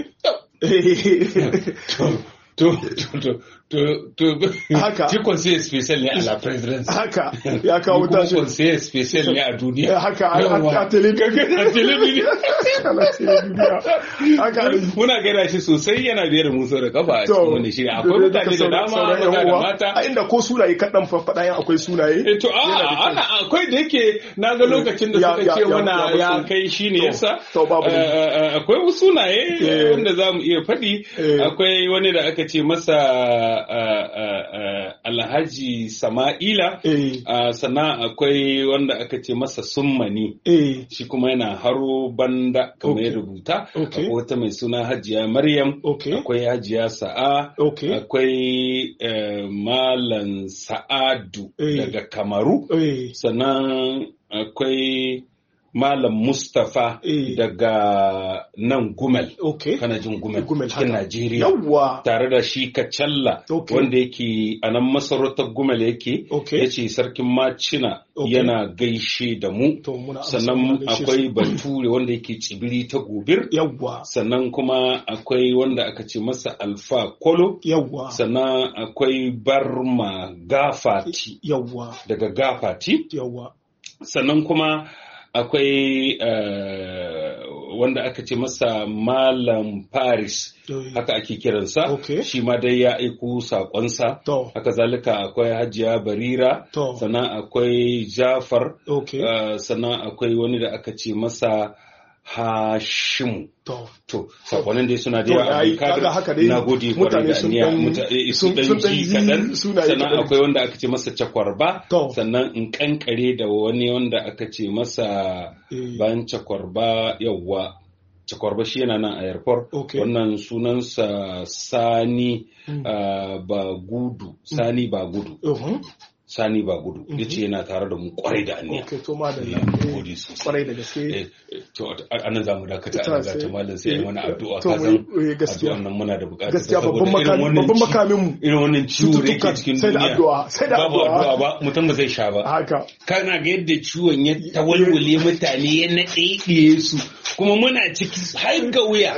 to to to to to to Haka. shi conseil spécial ne à la présidence haka ya kawo Ni kuma tashi conseil spécial ne a duniya Eh, haka a- Yawwa. a a telebijin a telebijin Ana telebijin. haka ne. muna gaida shi sosai yana biyar mu sau da kafa a To, cikin wani shiri akwai da- da- mutane da sauran- dama sauran maza yan da uwa. mata a inda ko sunaye kaɗan faɗa yan akwai sunaye Eh, to a Yana da kyau. ana akwai da yake na ga lokacin da Ya- suka ya- ce ya- mana ya ya basu. kai shi ne To, yasa to babu Eh, eh, akwai wasu sunaye Eh. wanda za mu iya faɗi Eh. akwai wani da aka ce masa eh, eh, eh, alhaji sama'ila eh Ah, sannan akwai wanda aka ce masa summani eh shi kuma yana haro banda kamar ya Okay. rubuta Okay. akwai wata mai suna hajiya maryam Okay. akwai hajiya sa'a Okay. akwai eh, malam sa'adu Eh. daga kamaru eh sannan akwai Malam Mustapha Eh. daga nan Gumel. okay Kana jin Gumel, Gumel, cikin haka. Najeriya. yawwa Tare da shi Kacalla Okay. wanda yake a nan masarautar Gumel yake. Okay. Ya ce sarkin Macina Okay. yana gaishe da mu. to muna amsa, muna Sannan gaishe su. akwai Bature wanda yake tsibiri ta gobir. yawwa Sannan kuma akwai wanda aka ce masa Alfa Kolo. yawwa Sannan akwai Barma Gafati yawwa daga Gafati. yawwa sannan kuma akwai eh, wanda aka ce masa malam paris Eh, haka ake kiransa Okay. shi ma dai ya aiko saƙonsa to haka zalika akwai hajiya barira to sannan akwai jafar okay eh, sannan akwai wani da aka ce masa hashimu to to saƙonin dai suna da To, yawa yayi, Abdulkadir, kaga haka dai na gode kwarai mutane da sun aniya dan- muta- eh, su sun- dan sun dan ji ji kaɗan sunaye sannan kaɗan. akwai wanda aka ce masa cakwarba To. sannan in kankare da wani wanda aka ce masa Eh. bayan cakwarba yawwa cakwarba shi yana nan a airport Okay. wannan sunansa sani Mm. ah, ba gudu sani ba gudu uhum, sani ba gudu yace yana tare da mu kwarai da aniya okay to madalla Na Eh, gode sosai. kwarai da gaske Eh, eh, to a nan za mu dakata Ta a sai- ta malam sai a yi mana addu'a to ka mu san yi- eh, gaskiya. addu'an nan muna da bukata gaskiya saboda babban irin makami wannan babban ci- makamin mu irin wannan ciwo da yake Cututtukan cikin sai da duniya addu'a, sai da babu addu'a. addu'a ba mutum ba zai sha ba haka kana ga yadda ciwon ya tawalwale mutane ya naɗe su kuma muna ciki har ga wuya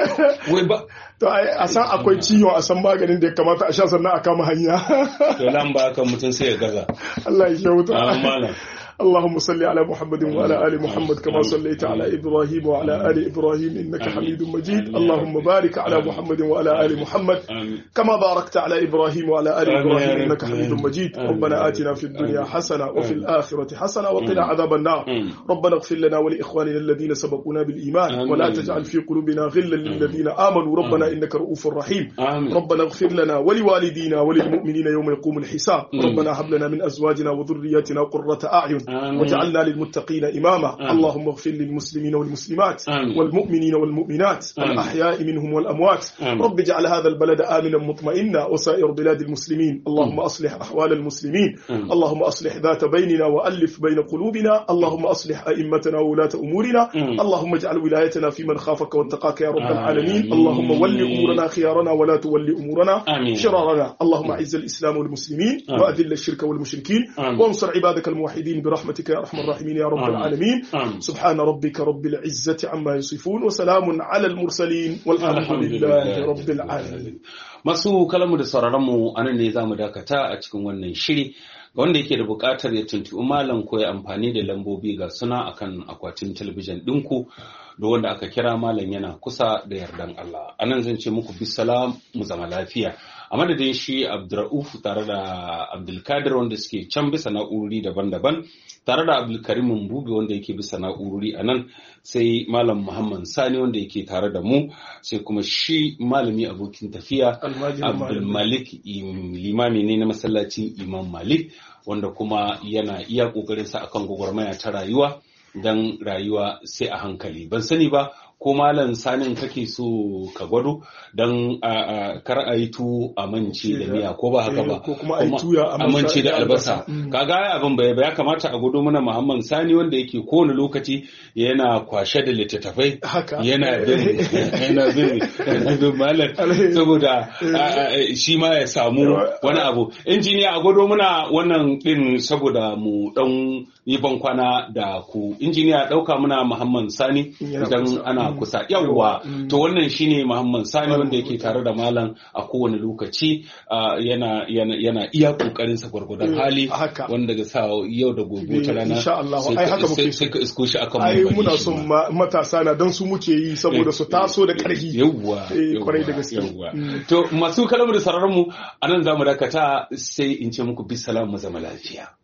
wai ba to ai a san akwai ciwon a san maganin da ya kamata a sha sannan a kama hanya to lamba kan mutum sai ya gaza Allah ya kyauta Ah, malam. اللهم صل على محمد وعلى ال محمد كما صليت على ابراهيم وعلى ال ابراهيم انك حميد مجيد اللهم بارك على محمد وعلى ال محمد آمين. كما باركت على ابراهيم وعلى ال آمين يا ابراهيم رب. انك حميد مجيد آمين. ربنا اتنا في الدنيا آمين. حسنه وفي آمين. الاخره حسنه وقنا عذاب النار آمين. ربنا اغفر لنا ولاخواننا الذين سبقونا بالايمان آمين. ولا تجعل في قلوبنا غلا للذين امنوا ربنا آمين. انك رؤوف رحيم آمين. ربنا اغفر لنا ولوالدينا وللمؤمنين يوم يقوم الحساب مم. ربنا هب لنا من ازواجنا وذرياتنا قرة اعين آمين. وجعلنا للمتقين اماما آمين. اللهم اغفر للمسلمين والمسلمات آمين. والمؤمنين والمؤمنات آمين. الاحياء منهم والاموات آمين. رب اجعل هذا البلد امنا مطمئنا وسائر بلاد المسلمين اللهم اصلح احوال المسلمين آمين. اللهم اصلح ذات بيننا والف بين قلوبنا اللهم اصلح ائمتنا وولاة امورنا آمين. اللهم اجعل ولايتنا في من خافك واتقاك يا رب آمين. العالمين اللهم ول امورنا خيارنا ولا تول امورنا آمين. شرارنا اللهم اعز الاسلام والمسلمين آمين. واذل الشرك والمشركين آمين. وانصر عبادك الموحدين برحمتك يا ارحم الراحمين يا رب آمين. العالمين آمين. سبحان ربك رب العزة عما يصفون وسلام على المرسلين والحمد لله رب العالمين Masu kalamu da sauraronmu a nan ne za mu dakata a cikin wannan shiri ga wanda yake da buƙatar ya tuntuɓi malam ko ya amfani da lambobi ga suna akan akwatin talabijin ɗinku da wanda aka kira malam yana kusa da yardan Allah. A nan zan ce muku bisalam mu zama lafiya. A madadin shi Abdurra'uf tare da Abdulkadir wanda suke can bisa na'urori daban-daban tare da Abdulkarim Mbubi wanda yake bisa na'urori a nan sai Malam Muhammad Sani wanda yake tare da mu sai kuma shi malami abokin tafiya Almajirin Abdul malami. Malik im- limami ne na masallacin Imam Malik wanda kuma yana iya kokarinsa akan gwagwarmaya ta rayuwa don rayuwa sai a hankali ban sani ba ko malam sanin kake so ka gwado don kar a yi tu a mance da miya ko ba haka ba Eh, ko kuma a yi tuya a a mance da albasa Mm. kaga ai abin bai ya kamata a gwado mana Muhammad Sani wanda yake kowane lokaci yana kwashe da littattafai Haka. yana bin yana bin yana bin malam Alheri. saboda a- a- shi ma ya samu wani abu injiniya a gwado muna wannan din saboda mu dan yi bankwana da ku injiniya dauka muna Muhammad Sani Yana idan kusa. ana Mm. kusa yawwa Mm. to wannan shine Muhammad Sani Malam wanda yake Muhammad. tare da malam a kowane lokaci ah, yana yana yana iya kokarin sa gwargwadon Eh, hali haka. wanda ga sa yau da gobe ta Eh, rana insha Allah. sai Ai, ka- haka muke sai- so. sai ka isko shi akan ai mumbari muna shi son ma. ma- matasa na don su muke yi saboda su taso da ƙarfi yawwa Eh, kwarai da yawwa, gaske. yawwa. Mm. to masu kalamu da sararin mu anan zamu dakata sai in ce muku bisalam mu zama lafiya